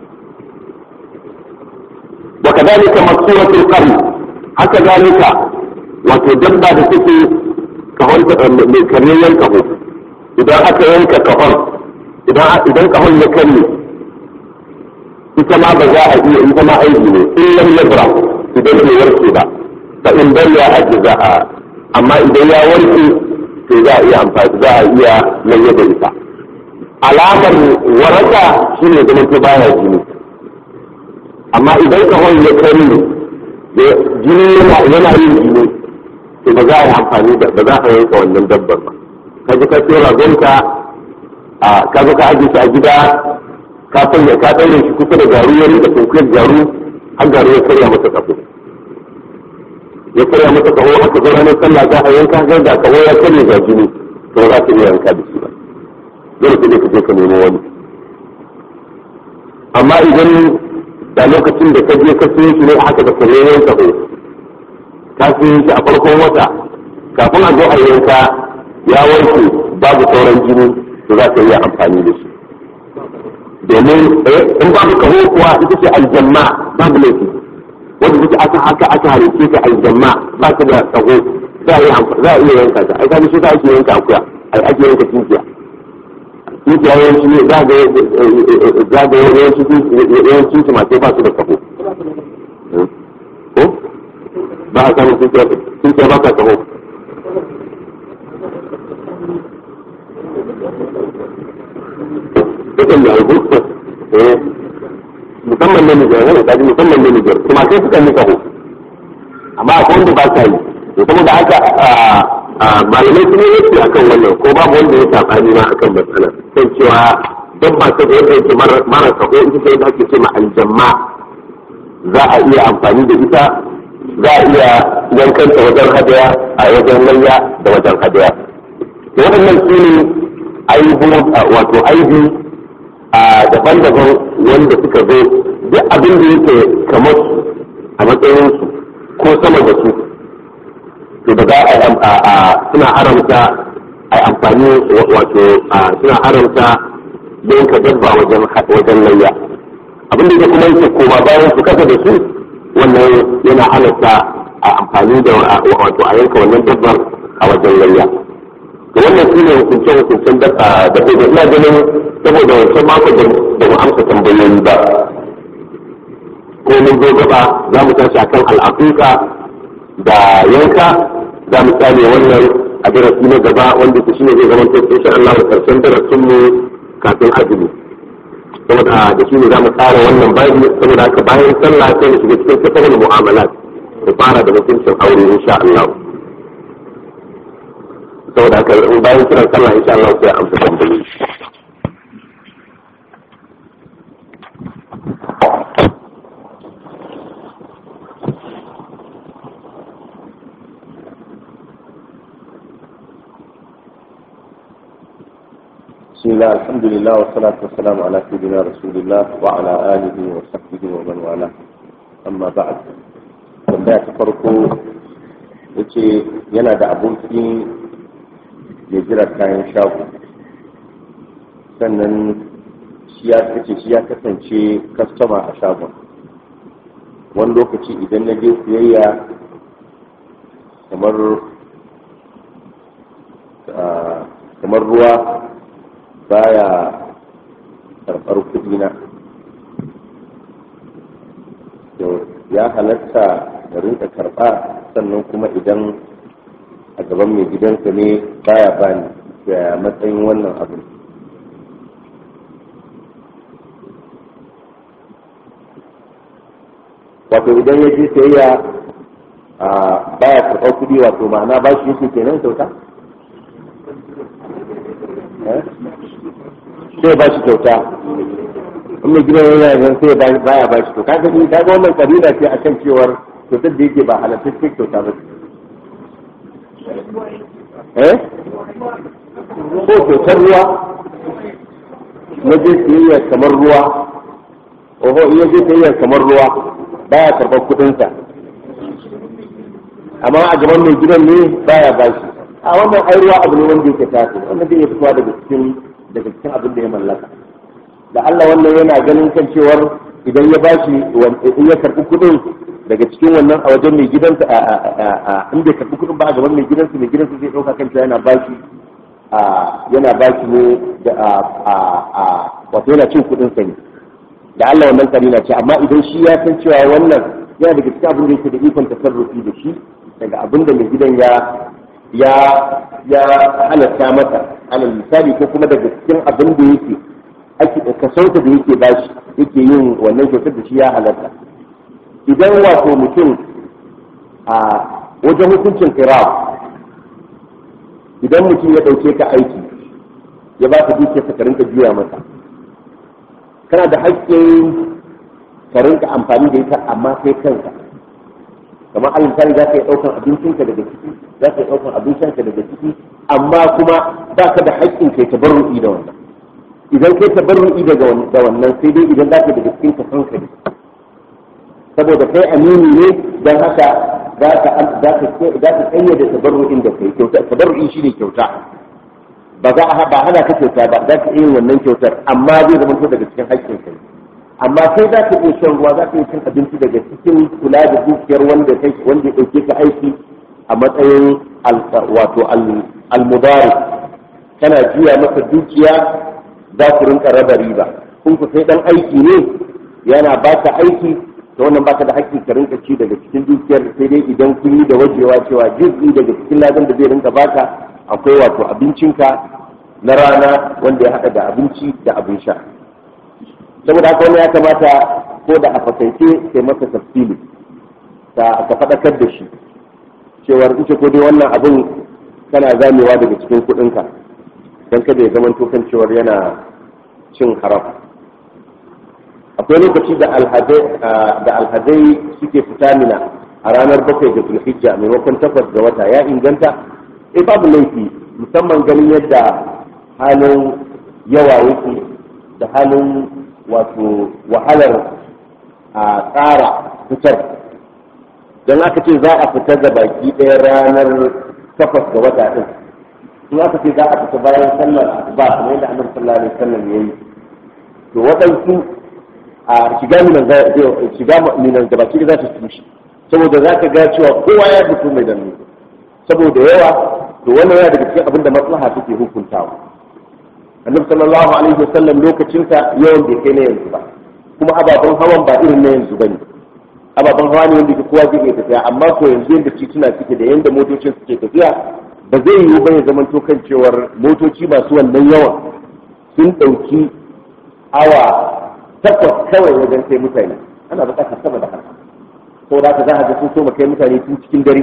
wa kadalika masuratul qarn haka zalika wato dabba da take kahon mai karyayyen kaho idan aka yanka kahon idan idan kahon ya karye ita ma ba za a iya ita ma aiki ne in lam yabra idan bai warke ba fa in balla ajza'a amma idan ya warke to za a iya amfani za a iya lalle da ita alamar waraka shine zaman ta baya jini amma idan kahon ya karye jini yana yin jini to ba za a yi amfani da ba za a yanka wannan dabbar ba ka ji ka tsira gonka a ka zo ka aje shi a gida ka sanya ka daure shi kusa da garu ya rika tunkuyar garu har garu ya karya masa kafo ya karya masa kaho aka zo ranar sallah za a yanka ga da kaho ya karya ga jini to ba za ka iya yanka da shi ba dole sai ka je ka nemo wani amma idan da lokacin da ka je ka siyo shi ne haka da karyayen kaho ka siyo shi a farkon wata kafin a zo a yanka ya wanke babu sauran jini to za ka iya amfani da shi domin in babu kaho kuwa ita ce aljamma babu laifi wanda take aka haka aka halice ta aljamma ba ta da kaho za a iya yanka ta ai kaga shi ta ake yanka akuya ai ake yanka tinkiya tinkiya yawanci ne za ga za ga yawanci yawancin tumatai ba su da kaho ko ba a samun tinkiya ba ka kaho dukan da rubutu musamman ne Nijar ne kaji musamman ne Nijar kuma sai suka yi kaho amma akwai wanda ba sa yi to saboda haka malamai sun yi yake akan wannan ko babu wanda ya sabani ma akan matsalar kan cewa dabba ta da yake mara kaho ita ce da ake ce ma aljamma za a iya amfani da ita za a iya yankanta wajen hadaya a wajen layya da wajen hadaya waɗannan su ne aibu wato aibi a daban-daban wanda suka zo duk abin da yake kamar su a matsayinsu ko sama da su to da za a suna haramta a amfani wato suna haramta yanka dabba wajen wajen layya abin da yake kuma yake koma bayan su kasa da su wannan yana halatta a amfani da wato a yanka wannan dabbar a wajen layya to wannan shi ne hukunce hukuncen da da ina ganin saboda wancan mako da mu amsa tambayoyi ba ko mun zo gaba za mu tashi akan al'aqiqa da yanka za mu tsane wannan a darasi na gaba wanda ku shine zai zama to insha Allah karshen darasin mu kafin azumi saboda da shi ne za mu tsara wannan bayani saboda haka bayan sallah sai mu shiga cikin kasar mu'amalat mu fara da mutuncin aure insha Allah saboda haka bayan kiran sallah insha Allah sai amsa tambayoyi بسم الله الحمد لله والصلاة والسلام على سيدنا رسول الله وعلى آله وصحبه ومن والاه أما بعد tambaya ta farko yace yana da aboki ya jira kayan shago sannan shi ya kace shi ya kasance kastama a shagon wani lokaci idan na je siyayya kamar kamar ruwa baya karɓar kuɗi na ya halatta da rinka karɓa sannan kuma idan a gaban mai gidansa ne baya bani da matsayin wannan abin wato idan ya je sayayya a baya karɓar kuɗi wato ma'ana ba shi yake kenan kyauta sai ba shi kyauta in mai gidan yana yanzu sai baya ba shi kyauta kaga ni kaga wannan kabila ce akan cewar kyautar da yake ba halattacce kyauta ba eh ko kyautar ruwa na je siyayya kamar ruwa oho iya je siyayya kamar ruwa baya karɓar kuɗinsa amma a gaban mai gidan ne baya ba shi a wannan ai ruwa abu ne wanda yake tafi wannan zai iya fitowa daga cikin daga cikin abin da ya mallaka da Allah wannan yana ganin kan cewar idan ya bashi in ya karɓi kuɗin daga cikin wannan a wajen mai gidansa in bai karɓi kuɗin ba a gaban mai gidansa mai gidansa zai ɗauka kan cewa yana bashi yana bashi ne da wato yana cin kuɗin sa ne da Allah wannan karina ce amma idan shi ya san cewa wannan yana daga cikin abin da yake da ikon tasarrufi da shi daga abin da mai gidan ya ya ya halatta masa alal misali ko kuma daga cikin abin da yake ake kasauta da yake bashi yake yin wannan kyautar da shi ya halatta idan wato mutum a wajen hukuncin kirawa idan mutum ya ɗauke ka aiki ya ba ka dukiyar ka rinka juya masa kana da haƙƙin ka rinka amfani da ita amma sai kanka kamar alal misali za ka yi ɗaukan abincinka daga ciki za ka yi ɗaukan abincinka daga ciki amma kuma ba ka da haƙƙin kai tabarru'i da wannan idan kai tabarru'i da wannan sai dai idan za ka daga cikin ka san ka ne saboda kai amini ne don haka za ka za ka kayyade tabarru'in da kai kyauta tabarru'i shine kyauta ba za a ba hana ka kyauta ba za ka iya wannan kyautar amma zai zama daga cikin haƙƙin kai amma kai za ka iya shan ruwa za ka iya cin abinci daga cikin kula da dukiyar wanda kai wanda ya ɗauke ka aiki a matsayin wato almubari kana juya masa dukiya za ku rinka raba riba kun ku sai dan aiki ne yana ba ka aiki ta wannan baka da haƙƙi ka rinka ci daga cikin dukiyar sai dai idan kun yi da wajewa cewa jizgi daga cikin ladan da zai rinka baka akwai wato abincinka na rana wanda ya haɗa da abinci da abin sha saboda haka wani ya kamata ko da a fakaice sai masa tafsili ta ka faɗakar da shi cewar ita ko dai wannan abin kana zamewa daga cikin kuɗinka don kada ya zama kan cewar yana cin haram akwai lokaci da alhazai suke fita mina a ranar bakwai da zulhijja maimakon takwas ga wata ya inganta eh babu laifi musamman ganin yadda halin yawa yake da halin wato wahalar a tsara fitar don aka ce za a fita da baki ɗaya ranar takwas ga wata ɗin in aka ce za a fita bayan sallar ba kamar yadda annabi sallallahu alaihi wasallam ya yi to waɗansu a shiga minan shiga minan da baki za ta tushe saboda za ka ga cewa kowa ya fito mai danne saboda yawa to wannan yana daga cikin abin da maslaha take hukuntawa annabi sallallahu alaihi wasallam lokacinsa yawan bai kai na yanzu ba kuma ababen hawan ba irin na yanzu bane ababen hawa ne wanda ke kowa zai iya tafiya amma ko yanzu yadda tituna suke da yadda motocin suke tafiya ba zai yiwu ba ya zama to kan cewar motoci masu wannan yawan sun ɗauki awa takwas kawai wajen kai mutane ana buƙatar sama da haka saboda haka za a ga sun so kai mutane tun cikin dare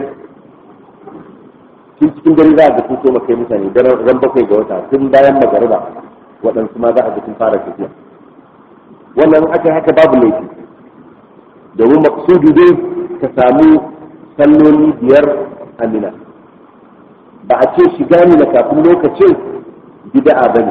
tun cikin dare za a ga sun so kai mutane ran bakwai ga wata tun bayan magariba waɗansu ma za a ga sun fara tafiya wannan aka haka babu laifi domin maksudu dai ka samu salloli biyar amina ba a ce shiga ni na kafin lokacin bid'a bane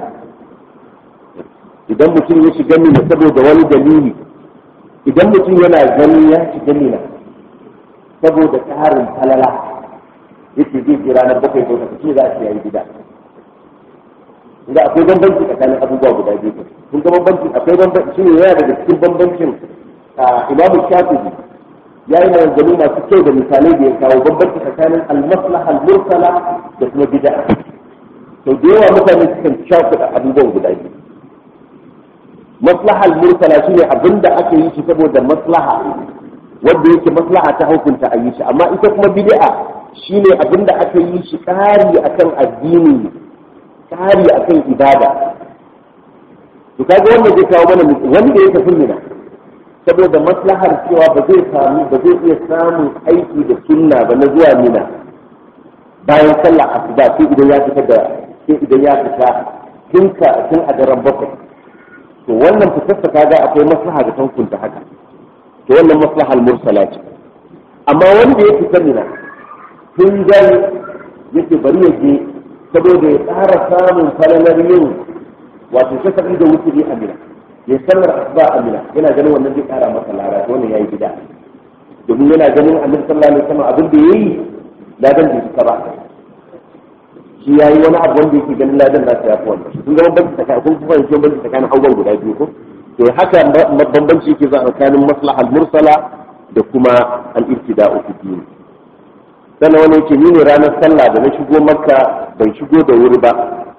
idan mutum ya shiga ni saboda wani dalili idan mutum yana gani ya shiga ni saboda tsarin falala yake zai ji ranar bakwai ko ce za a ce yayi bid'a inda akwai bambanci tsakanin abubuwa guda biyu kun ga bambanci akwai bambanci shine yana daga cikin bambancin imamu shafi'i ya yi maganganu masu kyau da misalai da ya kawo bambanci tsakanin almaslaha al-mursala da kuma bid'a to da yawa mutane sukan shafuɗa abubuwan guda biyu maslaha al-mursala shine abinda aka yi shi saboda maslaha wanda yake maslaha ta hukunta a yi shi amma ita kuma bid'a shine abinda aka yi shi ƙari akan addini ƙari akan ibada to kaga wanda zai kawo mana wanda ya tafi mina saboda maslahar cewa ba zai samu ba zai iya samun aiki da sunna ba na zuwa mina bayan sallah asuba sai idan ya fita da sai idan ya fita tun ka tun a daren bakwai to wannan fitar ta kaga akwai maslaha da tankunta haka to wannan maslahar mursala ce amma wanda ya fita mina tun gani yake bari ya je saboda ya ƙara samun falalar yin wato shafa'i da wuturi a mina ya sallar asuba a mina yana ganin wannan zai kara masa lara wannan yayi bid'a domin yana ganin annabi sallallahu alaihi wasallam abin da yayi ladan bai cika ba shi yayi wani abu wanda yake ganin ladan nasa ya fi wannan kun ga bambanci tsakanin kun kuma yanke bambanci tsakanin abubuwan guda biyu ko to haka bambanci yake za tsakanin maslahal mursala da kuma al-ibtida'u fi din sannan wani yake ni ne ranar sallah da na shigo makka ban shigo da wuri ba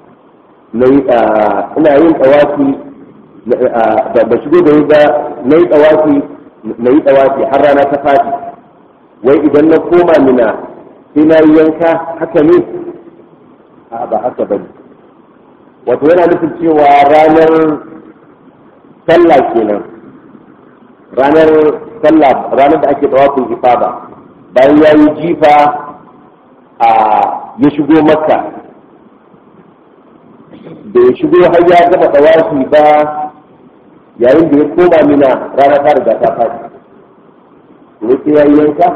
ina yin tsawafi ba shigo da ba na yi tsawafi na yi tsawafi har rana ta fadi wai idan na koma mina sai na yi yanka haka ne a ba haka ba ne wato yana nufin cewa ranar sallah kenan ranar sallah ranar da ake tsawafin ifada bayan ya yi jifa a ya shigo makka da ya shigo har ya gama tsawafi ba yayin da ya koma mina rana ta riga ta faɗi kuma sai ya yi yanka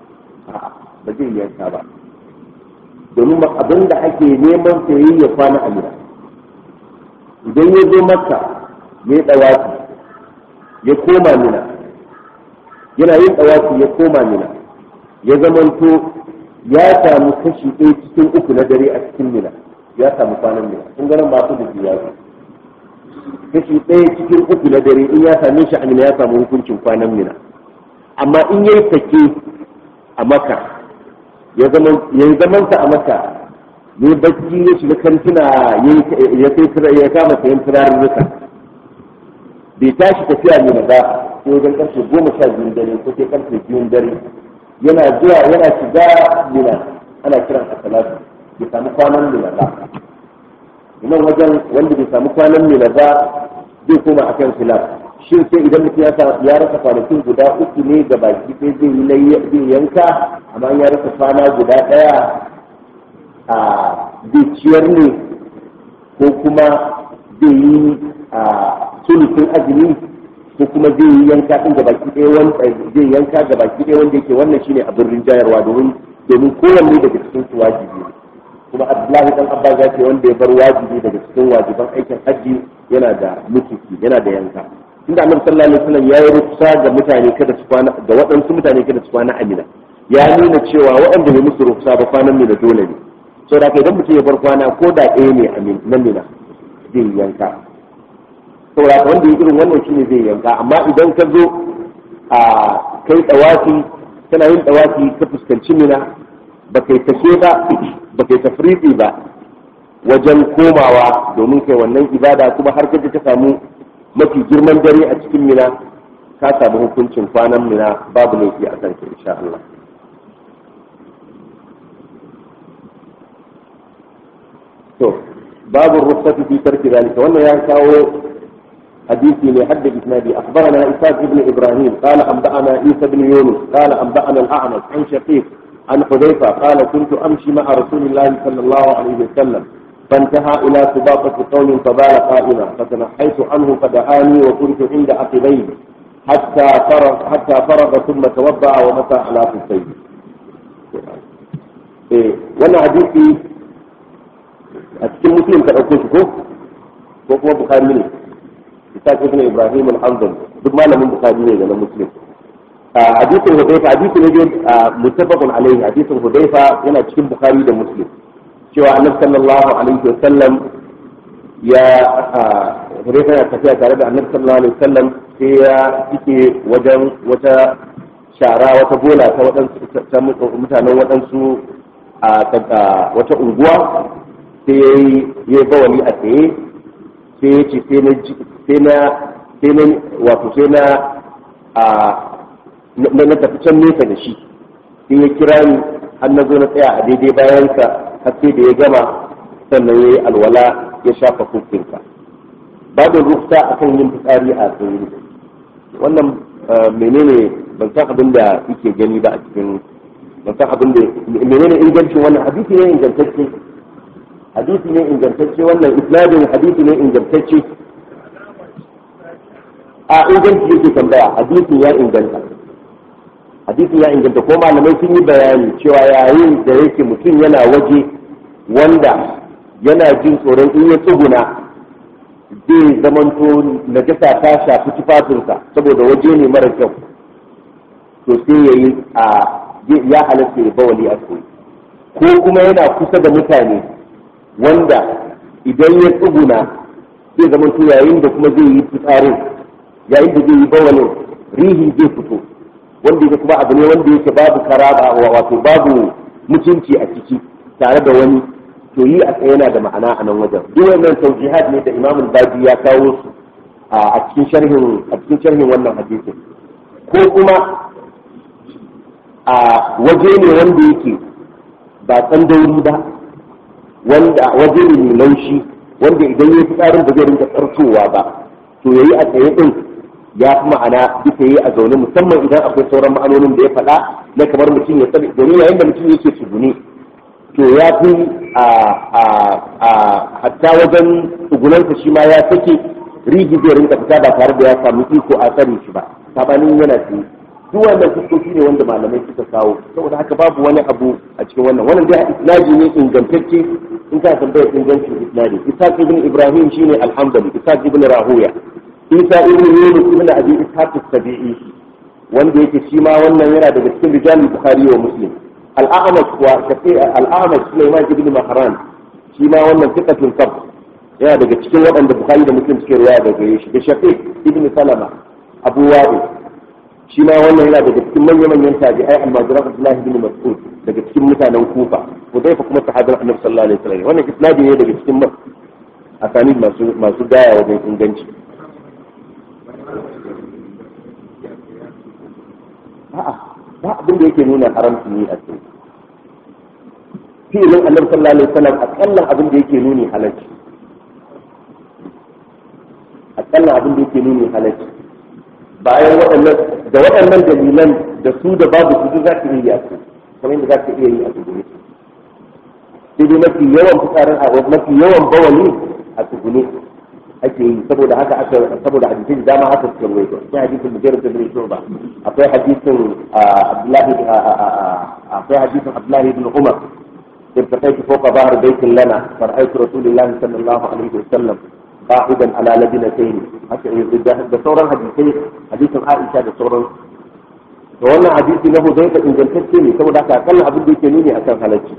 ba zai yanka ba domin abin da ake neman sayi ya kwana a mina idan ya zo makka ya yi tsawafi ya koma mina yana yin tsawafi ya koma mina ya zamanto ya samu kashi ɗaya cikin uku na dare a cikin mina ya samu kwanan mina kun ganin masu da biya kashi ɗaya cikin uku na dare in ya same shi amina ya samu hukuncin kwanan mina amma in ya yi sake a maka ya yi zamansa a maka ne bacci ya shiga kantuna ya sai ya kama sayan turaren ruka bai tashi tafiya mina ba sai wajen karfe goma sha biyun dare ko sai karfe biyun dare yana zuwa yana shiga mina ana kiran a salatu bai samu kwanan mina ba nan wajen wanda bai samu kwanan mina ba zai koma akan filaf shin sai idan mutum ya rasa kwanakin guda uku ne da baki sai zai yi zai yanka amma ya rasa kwana guda ɗaya a zai ciyar ne ko kuma zai yi a sulutun azumi ko kuma zai yi yanka ɗin ga baki ɗaya wanda zai yanka ga baki ɗaya wanda yake wannan shine abin rinjayarwa domin domin kowanne daga cikin su wajibi ne kuma abdullahi dan abba ya ce wanda ya bar wajibi daga cikin wajiban aikin hajji yana da mutuki yana da yanka tunda annabi sallallahu alaihi wasallam ya yi ruksa ga mutane kada su kwana ga waɗansu mutane kada su kwana amina ya nuna cewa waɗanda bai musu ruksa ba kwanan mina dole ne saboda haka idan mutum ya bar kwana ko da ɗaya ne a na mina zai yanka saboda haka wanda ya irin wannan shine zai yanka amma idan ka zo a kai tsawafi kana yin tsawafi ka fuskanci mina ba kai tashe ba ba kai tafriɗi ba wajen komawa domin kai wannan ibada kuma har kaje ka samu mafi girman dare a cikin mina ka samu hukuncin kwanan mina babu laifi a kanka insha Allah to babu rukhsati fi tarki zalika wannan ya kawo hadisi ne hadda isnadi akhbarana isaac ibn ibrahim qala anba'ana isa ibn yunus qala anba'ana al-a'mash an shaqiq an hudayfa qala kuntu amshi ma'a rasulillahi sallallahu alayhi wa sallam فانتهى إلى سباقة قوم فبال قائما فتنحيت عنه فدعاني وكنت عند عقبيه حتى فرغ حتى فرغ ثم توضأ ومسى على خفيه. إيه وانا حديثي أتكلم مسلم كأقول ko ko kuma bukari ne isa ibn ibrahim al-hanbali duk malamin bukari ne da na muslim hadisin hudayfa hadisi ne dai muttafaqun alaihi hadisin hudayfa yana cikin bukari da muslim cewa annabi sallallahu alaihi wa sallam ya hudayfa yana tafiya tare da annabi sallallahu alaihi wa sallam sai ya fike wajen wata shara wata bola ta waɗansu mutanen waɗansu a wata unguwa sai ya yi bawali a tsaye sai ya ce sai na sai na wato sai na a na tafi can nesa da shi sai ya kira ni har na zo na tsaya a daidai bayansa har sai da ya gama sannan ya yi alwala ya shafa kukinka babu rufta akan yin fitsari a tsaye wannan menene ban san abin da yake gani ba a cikin ban san abin da menene ingancin wannan hadisi ne ingantacce hadisi ne ingantacce wannan isnadin hadisi ne ingantacce a inganci yake tambaya hadisin ya inganta hadisin ya inganta ko malamai sun yi bayani cewa yayin da yake mutum yana waje wanda yana jin tsoron in ya tsuguna zai zamanto najasa ta shafi tufafinsa saboda waje ne mara kyau to sai ya yi a ya halatta ya bawali a ko kuma yana kusa da mutane wanda idan ya tsuguna zai zama to yayin da kuma zai yi fitsarin yayin da zai yi bawalin rihi zai fito wanda yake kuma abu ne wanda yake babu karaba wato babu mutunci a ciki tare da wani to yi a tsaye yana da ma'ana a nan wajen duk wannan taujihat ne da imamul baji ya kawo su a cikin sharhin a cikin sharhin wannan hadisin ko kuma a waje ne wanda yake ba tsandauri ba wanda waje ne mai laushi wanda idan ya fi tsarin ba zai rinka tsartowa ba to ya yi a tsaye din ya fi ma'ana bisa yi a zaune musamman idan akwai sauran ma'anonin da ya faɗa na kamar mutum ya tsaye domin yayin da mutum yake tsugune to ya fi a hatta wajen tsugunansa shi ma ya sake rigi zai rinka fita ba tare da ya samu iko a tsare shi ba sabanin yana tsaye duk wannan fuskoki ne wanda malamai suka kawo saboda haka babu wani abu a cikin wannan wannan dai isnadi ne ingantacce in ka tambaya ingancin isnadi ishaq ibn ibrahim shine alhamdali ishaq ibn rahuya isa ibn yunus ibn abi ishaq as-sabi'i wanda yake shi ma wannan yana daga cikin rijalul bukhari wa muslim al-a'mash wa shafi al-a'mash sulaiman ibn mahran shi ma wannan thiqatul qab yana daga cikin waɗanda bukhari da muslim suke riwaya daga gare shi da shafi ibn salama abu wa'il shi ma wannan yana daga cikin manya-manyan tabi'ai almajiran Abdullahi bin Mas'ud daga cikin mutanen Kufa Hudayfa kuma sahabin Annabi sallallahu alaihi wasallam wannan isnadi ne daga cikin asanid masu masu gaya wajen inganci a'a ba abin da yake nuna haramci ne a cikin fi'ilin Annabi sallallahu alaihi wasallam akallan abin da yake nuni halacci akallan abin da yake nuni halacci bayan waɗannan da waɗannan dalilan da su da babu su za ka iya yi a su kamar yadda za ka iya yi a su gune sai dai mafi yawan fitsarin a mafi yawan bawali a su gune ake yi saboda haka aka saboda hadisin da dama haka suka ruwaito akwai hadisin mujarrad da bin shuba akwai hadisin abdullahi akwai hadisin abdullahi ibn umar ارتقيت فوق ظهر بيت لنا فرأيت رسول الله صلى الله عليه وسلم قاعدا على لبنتين da sauran hadisai hadisin Aisha da sauran to wannan hadisi na Hudayfa ingantacce ne saboda haka akalla abin da yake nuni akan halacci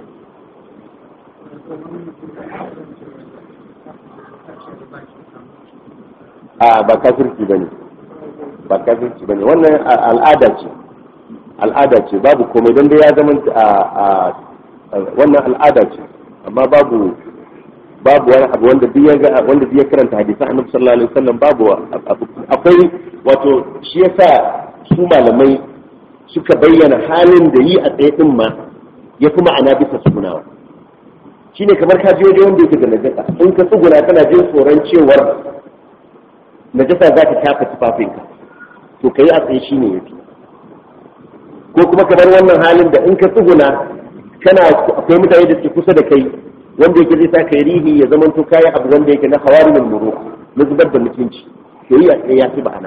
a ba kafirci bane ba kafirci bane wannan al'ada ce al'ada ce babu komai don dai ya zama wannan al'ada ce amma babu babu wani abu wanda duk ya ga wanda duk ya karanta hadisan annabi sallallahu alaihi wasallam babu akwai wato shi yasa su malamai suka bayyana halin da yi a tsaye din ma ya fi ma'ana bisa sunawa shine kamar ka je wajen wanda yake da najasa in ka tsuguna kana jin tsoron cewar najasa za ta tafa tufafinka to ka yi a tsaye shine ya fi ko kuma kamar wannan halin da in ka tsuguna kana akwai mutane da suke kusa da kai wanda yake zai sa kai rihi ya zama to kayi abu wanda yake na hawarimul muru na zubar da mutunci to yi a tsaye ya fi ma'ana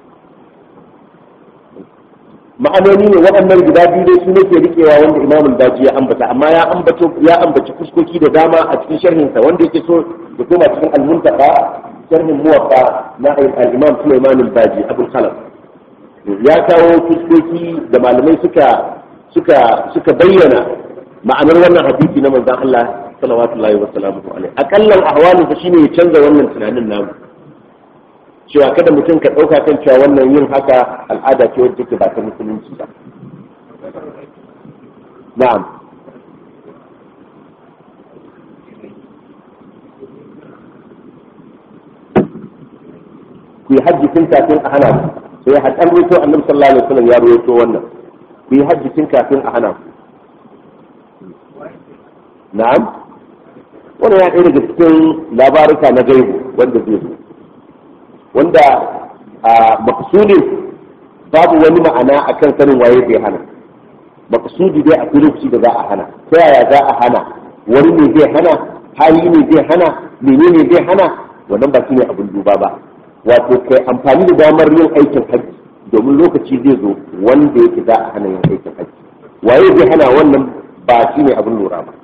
ma'anoni ne waɗannan guda biyu dai su nake rikewa wanda imamul daji ya ambata amma ya ambato ya ambaci fuskoki da dama a cikin sharhinsa wanda yake so ya koma cikin al-muntaqa sharhin muwaffa na al-imam Sulaiman al-Baji Abul Khalaf ya kawo fuskoki da malamai suka suka suka bayyana ma'anar wannan hadisi na manzon Allah sallallahu alaihi wasallam akallan ahwalin sa shine ya canza wannan tunanin namu cewa kada mutum ka ɗauka kan cewa wannan yin haka al'ada ce wadda take ba ta musulunci ba na'am ku yi hajji tun kafin a hana ku sai haɗar rito annabi sallallahu alaihi wasallam ya rawaito wannan ku yi hajji tun kafin a hana ku na'am wannan ya ɗaya daga cikin labaruka na gaibu wanda zai zo wanda a maksudin babu wani ma'ana akan sanin waye zai hana maksudi dai a lokaci da za a hana ta yaya za a hana wani ne zai hana hali ne zai hana menene zai hana wannan ba shine abin duba ba wato kai amfani da damar yin aikin hajji domin lokaci zai zo wanda yake za a hana yin aikin hajji waye zai hana wannan ba shine abin lura ba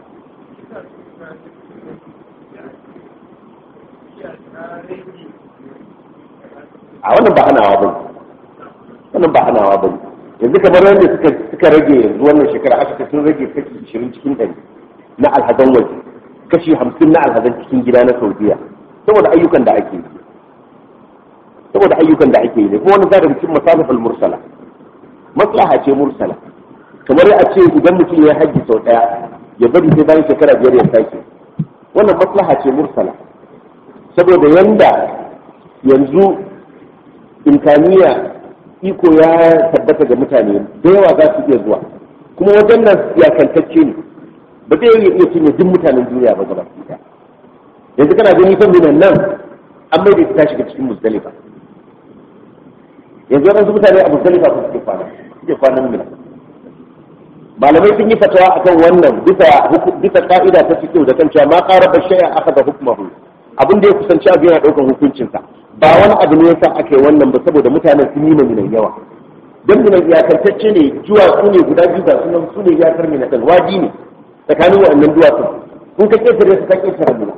a wannan ba hanawa ba wannan ba hanawa ba yanzu kamar wanda suka suka rage yanzu wannan shekara aka ce sun rage kashi 20 cikin ɗari na alhazan waje kashi 50 na alhazan cikin gida na saudiya saboda ayyukan da ake yi saboda ayyukan da ake yi ne kuma wani zaka cikin masalihul mursala maslaha ce mursala kamar a ce idan mutum ya haji sau daya ya bari sai bayan shekara biyar ya sake wannan maslaha ce mursala saboda yanda yanzu imkaniya iko ya tabbata ga mutane da yawa za su iya zuwa kuma wajen nan iyakantacce ne ba zai iya iya cinye duk mutanen duniya ba gaba ɗaya yanzu kana gani fa minan nan an mai da ta shiga cikin musdalifa yanzu waɗansu mutane a musdalifa su suke kwana suke kwanan mina malamai sun yi fatawa akan wannan bisa bisa ka'ida ta cikin da kan cewa ma qaraba shay'a akhadha hukmahu abin da ya kusanci abu yana ɗaukar hukuncinsa ba wani abu ne yasa aka yi wannan ba saboda mutanen sun yi minan yawa don minan iyakantacce ne duwatsu ne guda biyu ba sunan su ne iyakar mina ɗin waji ne tsakanin waɗannan duwatsu kun ka ƙetare su ka ƙetare mina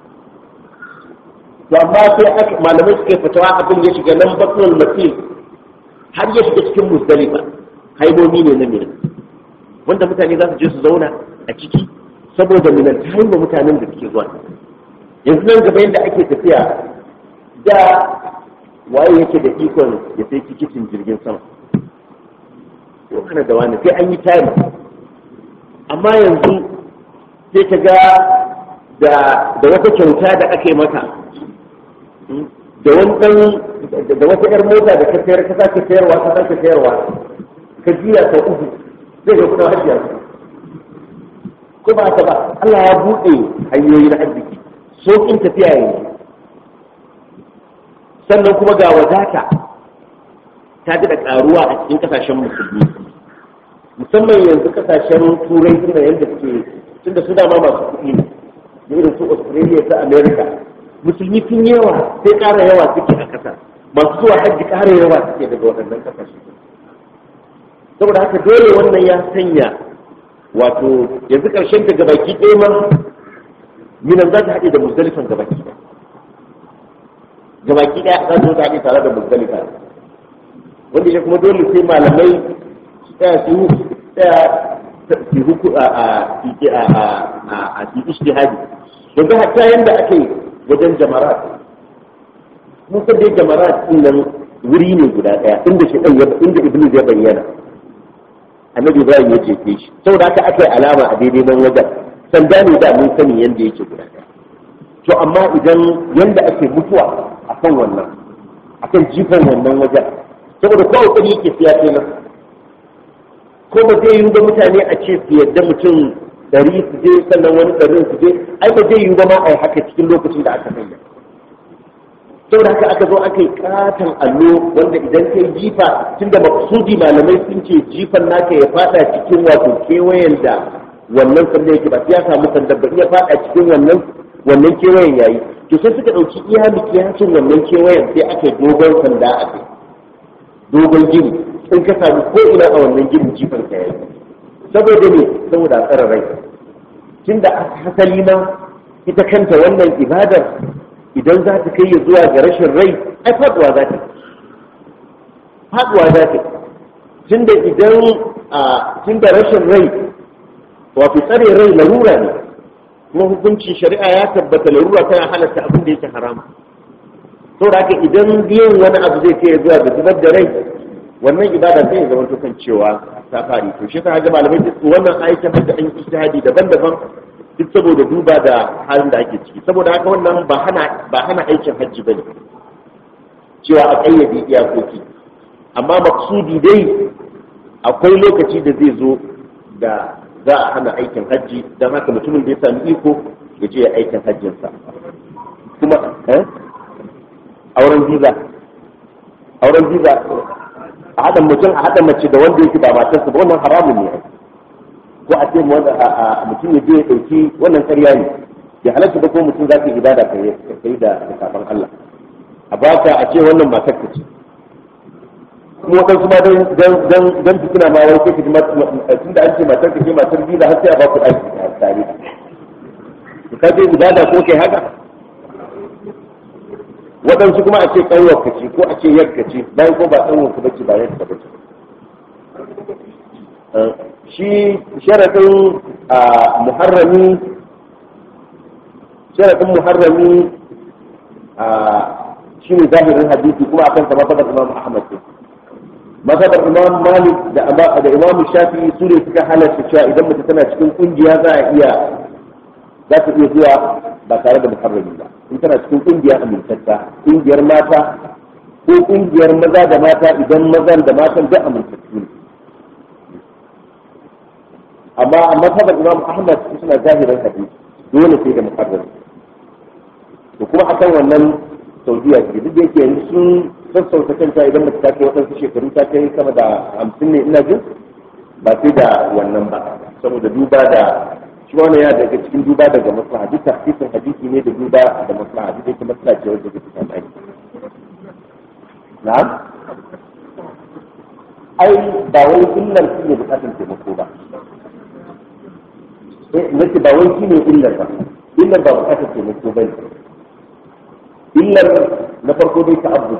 to amma sai aka malamai suka yi fatawa abin ya shiga nan batsuwar matil har ya shiga cikin musdalifa haimomi ne na mina wanda mutane za su je su zauna a ciki saboda minan ta haima mutanen da suke zuwa yanzu nan gaba yadda ake tafiya da waye yake da ikon ya sai tikitin jirgin sama ko kana da wani sai an yi tari amma yanzu sai ka ga da wata kyauta da aka yi maka da wani da wata yar mota da ka sayar ka sake sayarwa ka sake sayarwa ka jiya sau uku zai ga kudin hajjiya ko ba ta ba Allah ya buɗe hanyoyi na arziki sauƙin tafiya yanzu sannan kuma ga wadata ta da ƙaruwa a cikin ƙasashen musulmi musamman yanzu ƙasashen turai suna yadda suke tunda su dama masu kuɗi ne da irin su australia ta america musulmi sun yawa sai ƙara yawa suke a ƙasa masu zuwa hajji ƙara yawa suke daga waɗannan ƙasashe saboda haka dole wannan ya sanya wato yanzu ƙarshen ta gabaki ɗaya ma minan za ta haɗe da muzdalifan gabaki ɗaya gabaki ɗaya za ta haɗe tare da muzdalifa wanda ya kuma dole sai malamai su tsaya su tsaya su huku a a a a a su ijtihadi yanzu hatta yanda ake wajen jamarat mun san dai jamarat din nan wuri ne guda ɗaya inda shi ɗan inda iblis ya bayyana annabi ibrahim ya jefe shi saboda haka aka yi alama a daidai nan wajen sanda ne da mun sani yanda yake guda ɗaya to amma idan yanda ake mutuwa a kan wannan a akan jifan wannan wajen saboda kowa kudi yake siya kenan ko ba zai yi ga mutane a ce su yadda mutum ɗari su je sannan wani ɗarin su je ai ba zai yi ba ma a yi haka cikin lokacin da aka sanya saboda haka aka zo aka yi katon allo wanda idan ka yi jifa tun da maksudi malamai sun ce jifan naka ya fada cikin wato kewayen da wannan sanda yake ba ya samu sanda ba ya fada cikin wannan wannan kewayen yayi to sai suka ɗauki iya mikiyacin wannan kewayen sai aka yi dogon sanda a kai dogon gini in ka samu ko ina a wannan ginin jifan ka yayi saboda ne saboda tsara rai tunda hasali ma ita kanta wannan ibadar idan za ta kai ya zuwa ga rashin rai ai faduwa za ta faduwa za ta tunda idan a tunda rashin rai wato tsare rai larura ne kuma hukuncin shari'a ya tabbata larura tana halatta abin da yake haram saboda haka idan biyan wani abu zai kai zuwa ga zubar da rai wannan ibada sai ya zama kan cewa ta fari to shi ta ga malamai duk wannan aikin da an ijtihadi daban-daban duk saboda duba da halin da ake ciki saboda haka wannan ba hana ba hana aikin hajji bane cewa a kayyade iyakoki amma maksudi dai akwai lokaci da zai zo da za a hana aikin hajji don haka mutumin da ya sami iko ya je ya aikin hajjinsa kuma eh auren visa auren visa a haɗa mutum a haɗa mace da wanda yake ba matarsa ba wannan haramun ne ko a ce mutum ya je ya ɗauki wannan ƙarya ne ya halatta da ko mutum za ka ibada ka yi da kafan Allah a baka a ce wannan matar ka ce kuma waɗansu ma don fitina ma wani kai tun da an ce matar ka ce matar biyu har sai a baku ɗaki a tare ka je ibada ko kai haka waɗansu kuma a ce ƙanwar ka ce ko a ce yar ka ce bayan ko ba ƙanwar ka bace ba yar ka bace shi sharaɗin muharrami sharaɗin muharrami shi ne zahirin hadisi kuma akan sama fadar imam ahmad ne mazhabar imam malik da da imam shafi su ne suka halarta cewa idan mutum tana cikin kungiya za a iya za ta iya zuwa ba tare da muharrami ba in tana cikin kungiya amintatta kungiyar mata ko kungiyar maza da mata idan mazan da matan duk amintattu ne amma a mazhabar imam ahmad suna zahirin hadisi dole sai da muharrami to kuma akan wannan saudiya ce duk da yake yanzu sun sassauta kanta idan mace ta kai waɗansu shekaru ta kai sama da hamsin ne ina jin ba sai da wannan ba saboda duba da shi wannan yana daga cikin duba daga maslaha duk tafsirin hadisi ne da duba da maslaha duk yake maslaha ce wanda take tsanani na'am ai ba wai illar shi ne bukatun taimako ba nace ba wai shi ne illar ba illar ba bukatun taimako ba ne illar na farko dai ta abu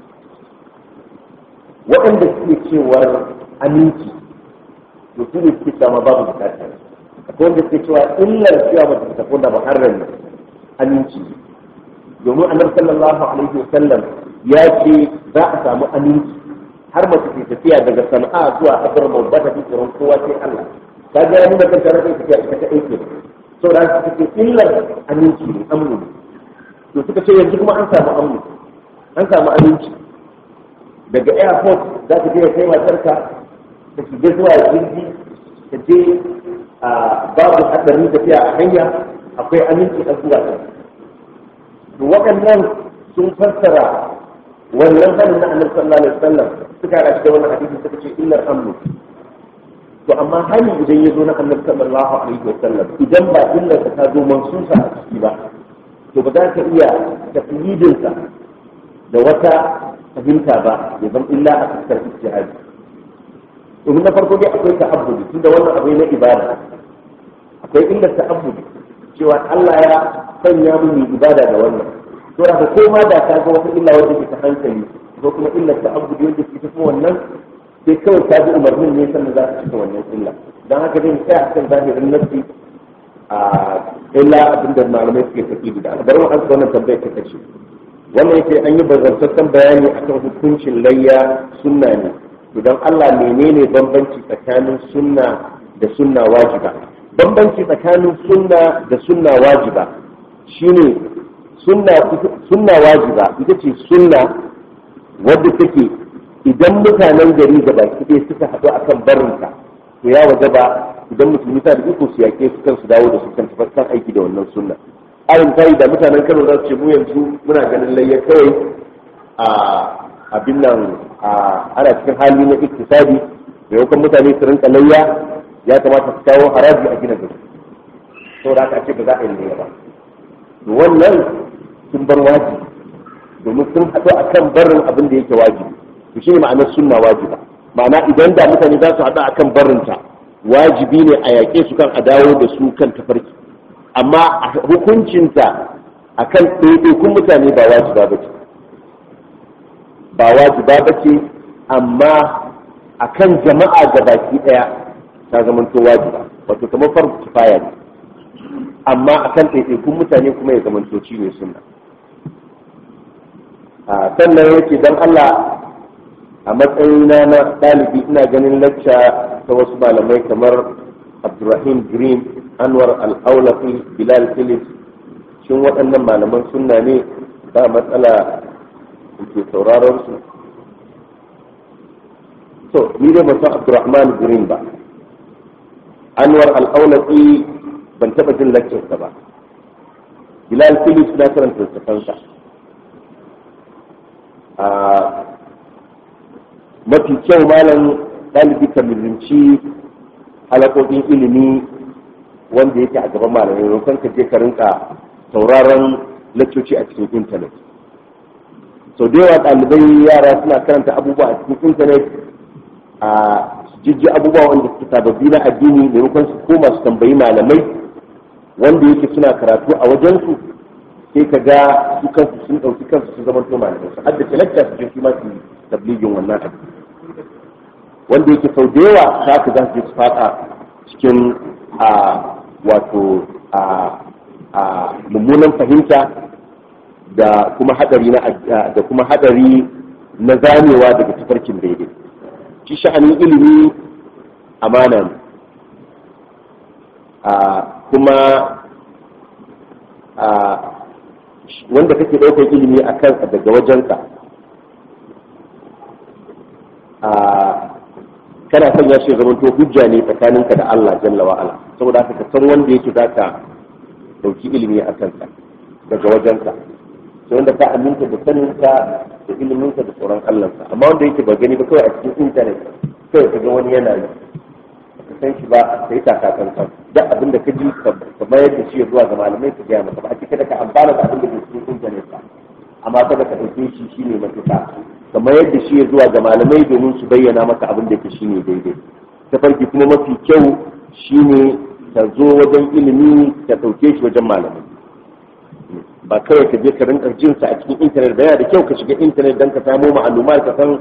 waɗanda suke cewar aminci to su ne suke cewa babu bukata akwai wanda suke cewa illar cewa ba ta tafi da muharram aminci domin annabi sallallahu alaihi wasallam ya ce za a samu aminci har mace ke tafiya daga sana'a zuwa habar mu ba ta fi tsoron kowa sai Allah ta ga ya nuna kanta rage tafiya ita ta aike saboda su ce illar aminci ne amnu to suka ce yanzu kuma an samu amnu an samu aminci daga airport za ka je ka kai matarka ka shiga zuwa jirgi ka je a babu hadarin tafiya a hanya akwai aminci a zuwa ta to waɗannan sun fassara wannan hannun na annabi sallallahu alaihi wasallam suka rashi da wannan hadisi suka ce illar amnu to amma hali idan ya zo na annabi sallallahu alaihi wasallam idan ba illar ta zo mansusa a ciki ba to ba za ka iya tafiyidinsa da wata fahimta ba ya zama illa a fuskar ijtihadi domin na farko dai akwai ta'abbudi tunda wannan abu na ibada akwai illa ta'abbudi cewa Allah ya sanya mu yi ibada da wannan to da ko ma da ka ga wata illa wanda ke ta hankali ko kuma illa ta'abbudi wanda ke tafi wannan sai kawai ka bi umarnin ne sannan za ka cika wannan illa dan haka dai sai a kan zahirin nafsi a illa abinda malamai suke tafi da bari mu ansa wannan tambayar ta kace wannan yake an yi bazantaccen bayani akan hukuncin layya sunna ne idan Allah menene bambanci tsakanin sunna da sunna wajiba bambanci tsakanin sunna da sunna wajiba shine sunna sunna wajiba ita ce sunna wadda take idan mutanen gari da baki ɗaya suka haɗu akan barinta to ya waje ba idan musulmi ta da iko su yaƙe su kan su dawo da su kan kan aiki da wannan sunna ayin tayi da mutanen Kano za su ce mu yanzu muna ganin layya kawai a abin nan ana cikin hali na iktisadi maimakon mutane su rinka layya ya kamata su kawo haraji a gina gari saboda haka ce ba za a yi layya ba wannan sun bar wajibi domin sun haɗu a kan barin abin da yake wajibi to shi ne ma'anar sunna wajiba ma'ana idan da mutane za su haɗu a kan barinta wajibi ne a yaƙe su kan a dawo da su kan tafarki amma hukuncinta a kan ɗaiɗaikun mutane ba wajiba ba ce ba wajiba ba ce amma a kan jama'a ga baki ɗaya ta zamanto wajiba wato kamar farko kifaya ne amma a kan ɗaiɗaikun mutane kuma ya zamanto shi ne sunna sannan yake don Allah a matsayina na ɗalibi ina ganin lacca ta wasu malamai kamar Abdulrahim Green Anwar Al-Aulafi Bilal Phillips shin waɗannan malaman sunna ne ba matsala ke sauraron su so ni dai ban san Abdulrahman Green ba Anwar Al-Aulafi ban taɓa jin laccarsa ba Bilal Phillips na karanta littafansa a mafi kyau malam ɗalibi ka milinci halakokin ilimi wanda yake a gaban malamai maimakon ka je ka rinka sauraron laccoci a cikin intanet sau da yawa ɗalibai yara suna karanta abubuwa a cikin intanet a jijji abubuwa wanda suke sababbi na addini maimakon su koma su tambayi malamai wanda yake suna karatu a wajensu sai ka ga su kansu sun ɗauki kansu sun zama to malamai su haddace lakta su je su ma su tabligin wannan abu wanda yake sau da yawa za ka za su je su faɗa cikin a wato a a mummunan fahimta da kuma hadari na da kuma hadari na zamewa daga tafarkin daidai shi sha'anin ilimi amana ne kuma wanda kake ɗaukar ilimi a kan daga wajenka kana son ya ce zamanto hujja ne tsakaninka da Allah jalla wa ala saboda haka ka san wanda yake za ka ɗauki ilimi a kansa daga wajenka sai wanda ka aminta da saninka da iliminka da tsoron Allahnsa amma wanda yake ba gani ba kawai a cikin intanet kawai ka ga wani yana yi ka san shi ba ka yi takakan kan duk abin da ka ji ka mayar da shi zuwa ga malamai ka gaya masa ba a cikin da ka amfana da abin da ke cikin intanet ba amma kada ka ɗauke shi shine mafita ka mayar da shi zuwa ga malamai domin su bayyana maka abin da ke shine daidai ta farki kuma mafi kyau shine ka zo wajen ilimi ka ɗauke shi wajen malamai ba kawai ka je ka rinka jin sa a cikin intanet ba yana da kyau ka shiga intanet don ka samo ma'alumar ka san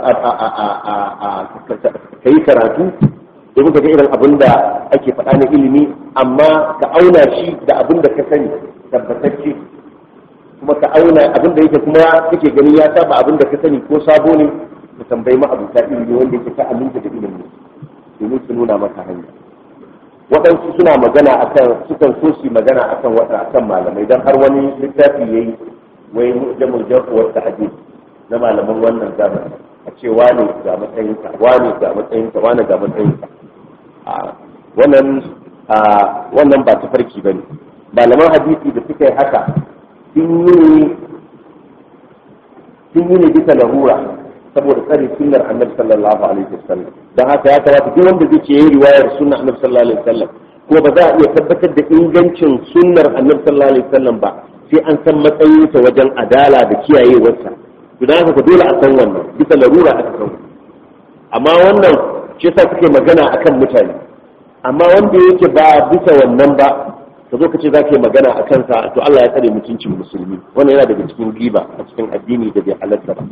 ka yi karatu domin ka ga irin abin da ake faɗa na ilimi amma ka auna shi da abin da ka sani tabbatacce kuma ka auna abin da yake kuma kake gani ya saba abin da ka sani ko sabo ne ka tambayi ma'abuta ilimi wanda yake ka aminta da ilimi domin su nuna maka hanya waɗansu suna magana akan sukan so su magana akan wata akan malamai dan har wani littafi yayi wai mujamul jarh wa ta'dil na malaman wannan zamani a ce wane ga matsayinka wane ga matsayinka wane ga matsayinka wannan wannan ba tafarki bane malaman hadisi da suka yi haka sun yi sun yi ne bisa lahura saboda tsare sunnar annabi sallallahu alaihi wasallam dan haka ya kamata duk wanda zai ce yayi riwayar sunnar annabi sallallahu alaihi wasallam kuma ba za a iya tabbatar da ingancin sunnar annabi sallallahu alaihi wasallam ba sai an san matsayinsa wajen adala da kiyayewarsa to dan haka dole a san wannan bisa larura aka san amma wannan shi yasa suke magana akan mutane amma wanda yake ba bisa wannan ba ka zo ka ce za ka yi magana a kansa to Allah ya tsare mutuncin musulmi wannan yana daga cikin giba a cikin addini da bai halatta ba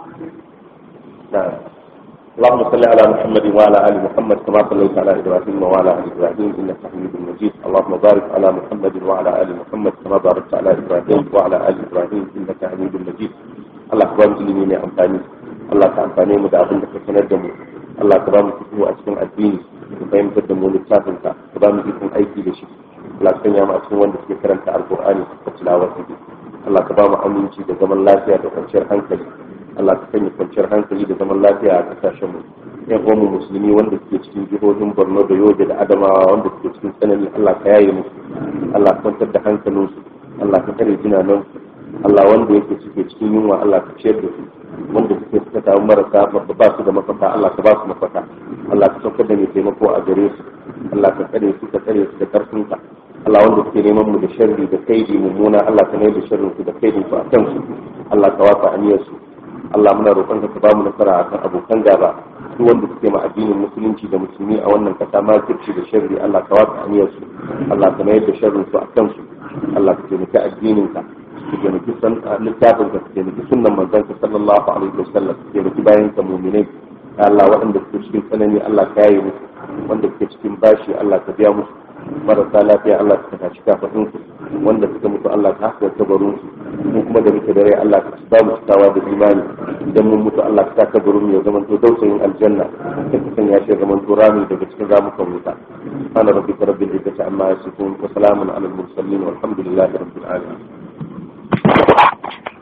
اللهم صل على محمد وعلى ال محمد كما صليت على ابراهيم وعلى ال ابراهيم انك حميد مجيد اللهم بارك على محمد وعلى ال محمد كما باركت على ابراهيم وعلى ال ابراهيم انك حميد مجيد الله كبار ilimi mai amfani Allah ka amfane mu da abin da ka sanar da mu Allah ka ba mu fito a cikin addini ka fahimtar da mu littafin ka ka ba mu ikon aiki da shi Allah ka sanya mu a cikin wanda suke karanta alqur'ani da tilawar sa Allah ka ba mu aminci da zaman lafiya da kwanciyar hankali Allah ka sanya kwanciyar hankali da zaman lafiya a kasashen mu yan uwanmu musulmi wanda suke cikin jihohin Borno da Yobe da Adamawa wanda suke cikin tsanani Allah ka yaye musu Allah ka kwantar da hankalinsu Allah ka kare jinanan Allah wanda yake suke cikin yunwa Allah ka ciyar da su wanda suke suka samu marasa ba su da mafaka Allah ka ba su mafaka Allah ka saukar da mai taimako a gare su Allah ka tsare su ka tsare su da karfinka Allah wanda suke neman mu da sharri da kaidi mummuna Allah ka mai da sharrin su da kaidin su a kansu Allah ka wasa aniyar su Allah muna roƙon ka ba mu nasara akan abokan gaba su wanda suke ma addinin musulunci da musulmi a wannan kasa ma kirci da sharri Allah ka wasa aniyar su Allah ka mai da sharrin su a kansu Allah ka taimaki addinin ka ka taimaki san littafin ka ka taimaki sunnan manzon ka sallallahu alaihi wasallam ka taimaki bayan ka mu'minai Allah waɗanda suke cikin tsanani Allah ka yaye musu wanda suke cikin bashi Allah ka biya musu marasa lafiya Allah ka tashi kafafin su wanda suka mutu Allah ka haska kabarin su mu kuma da muke da rai Allah ka ba mu cikawa da imani idan mun mutu Allah ka sa kabarin mu ya zama to dausayin aljanna ka sanya shi zaman to rami daga cikin ramukan wuta ana rabbika rabbil izzati amma yasifun wa salamun alal mursalin walhamdulillahi rabbil alamin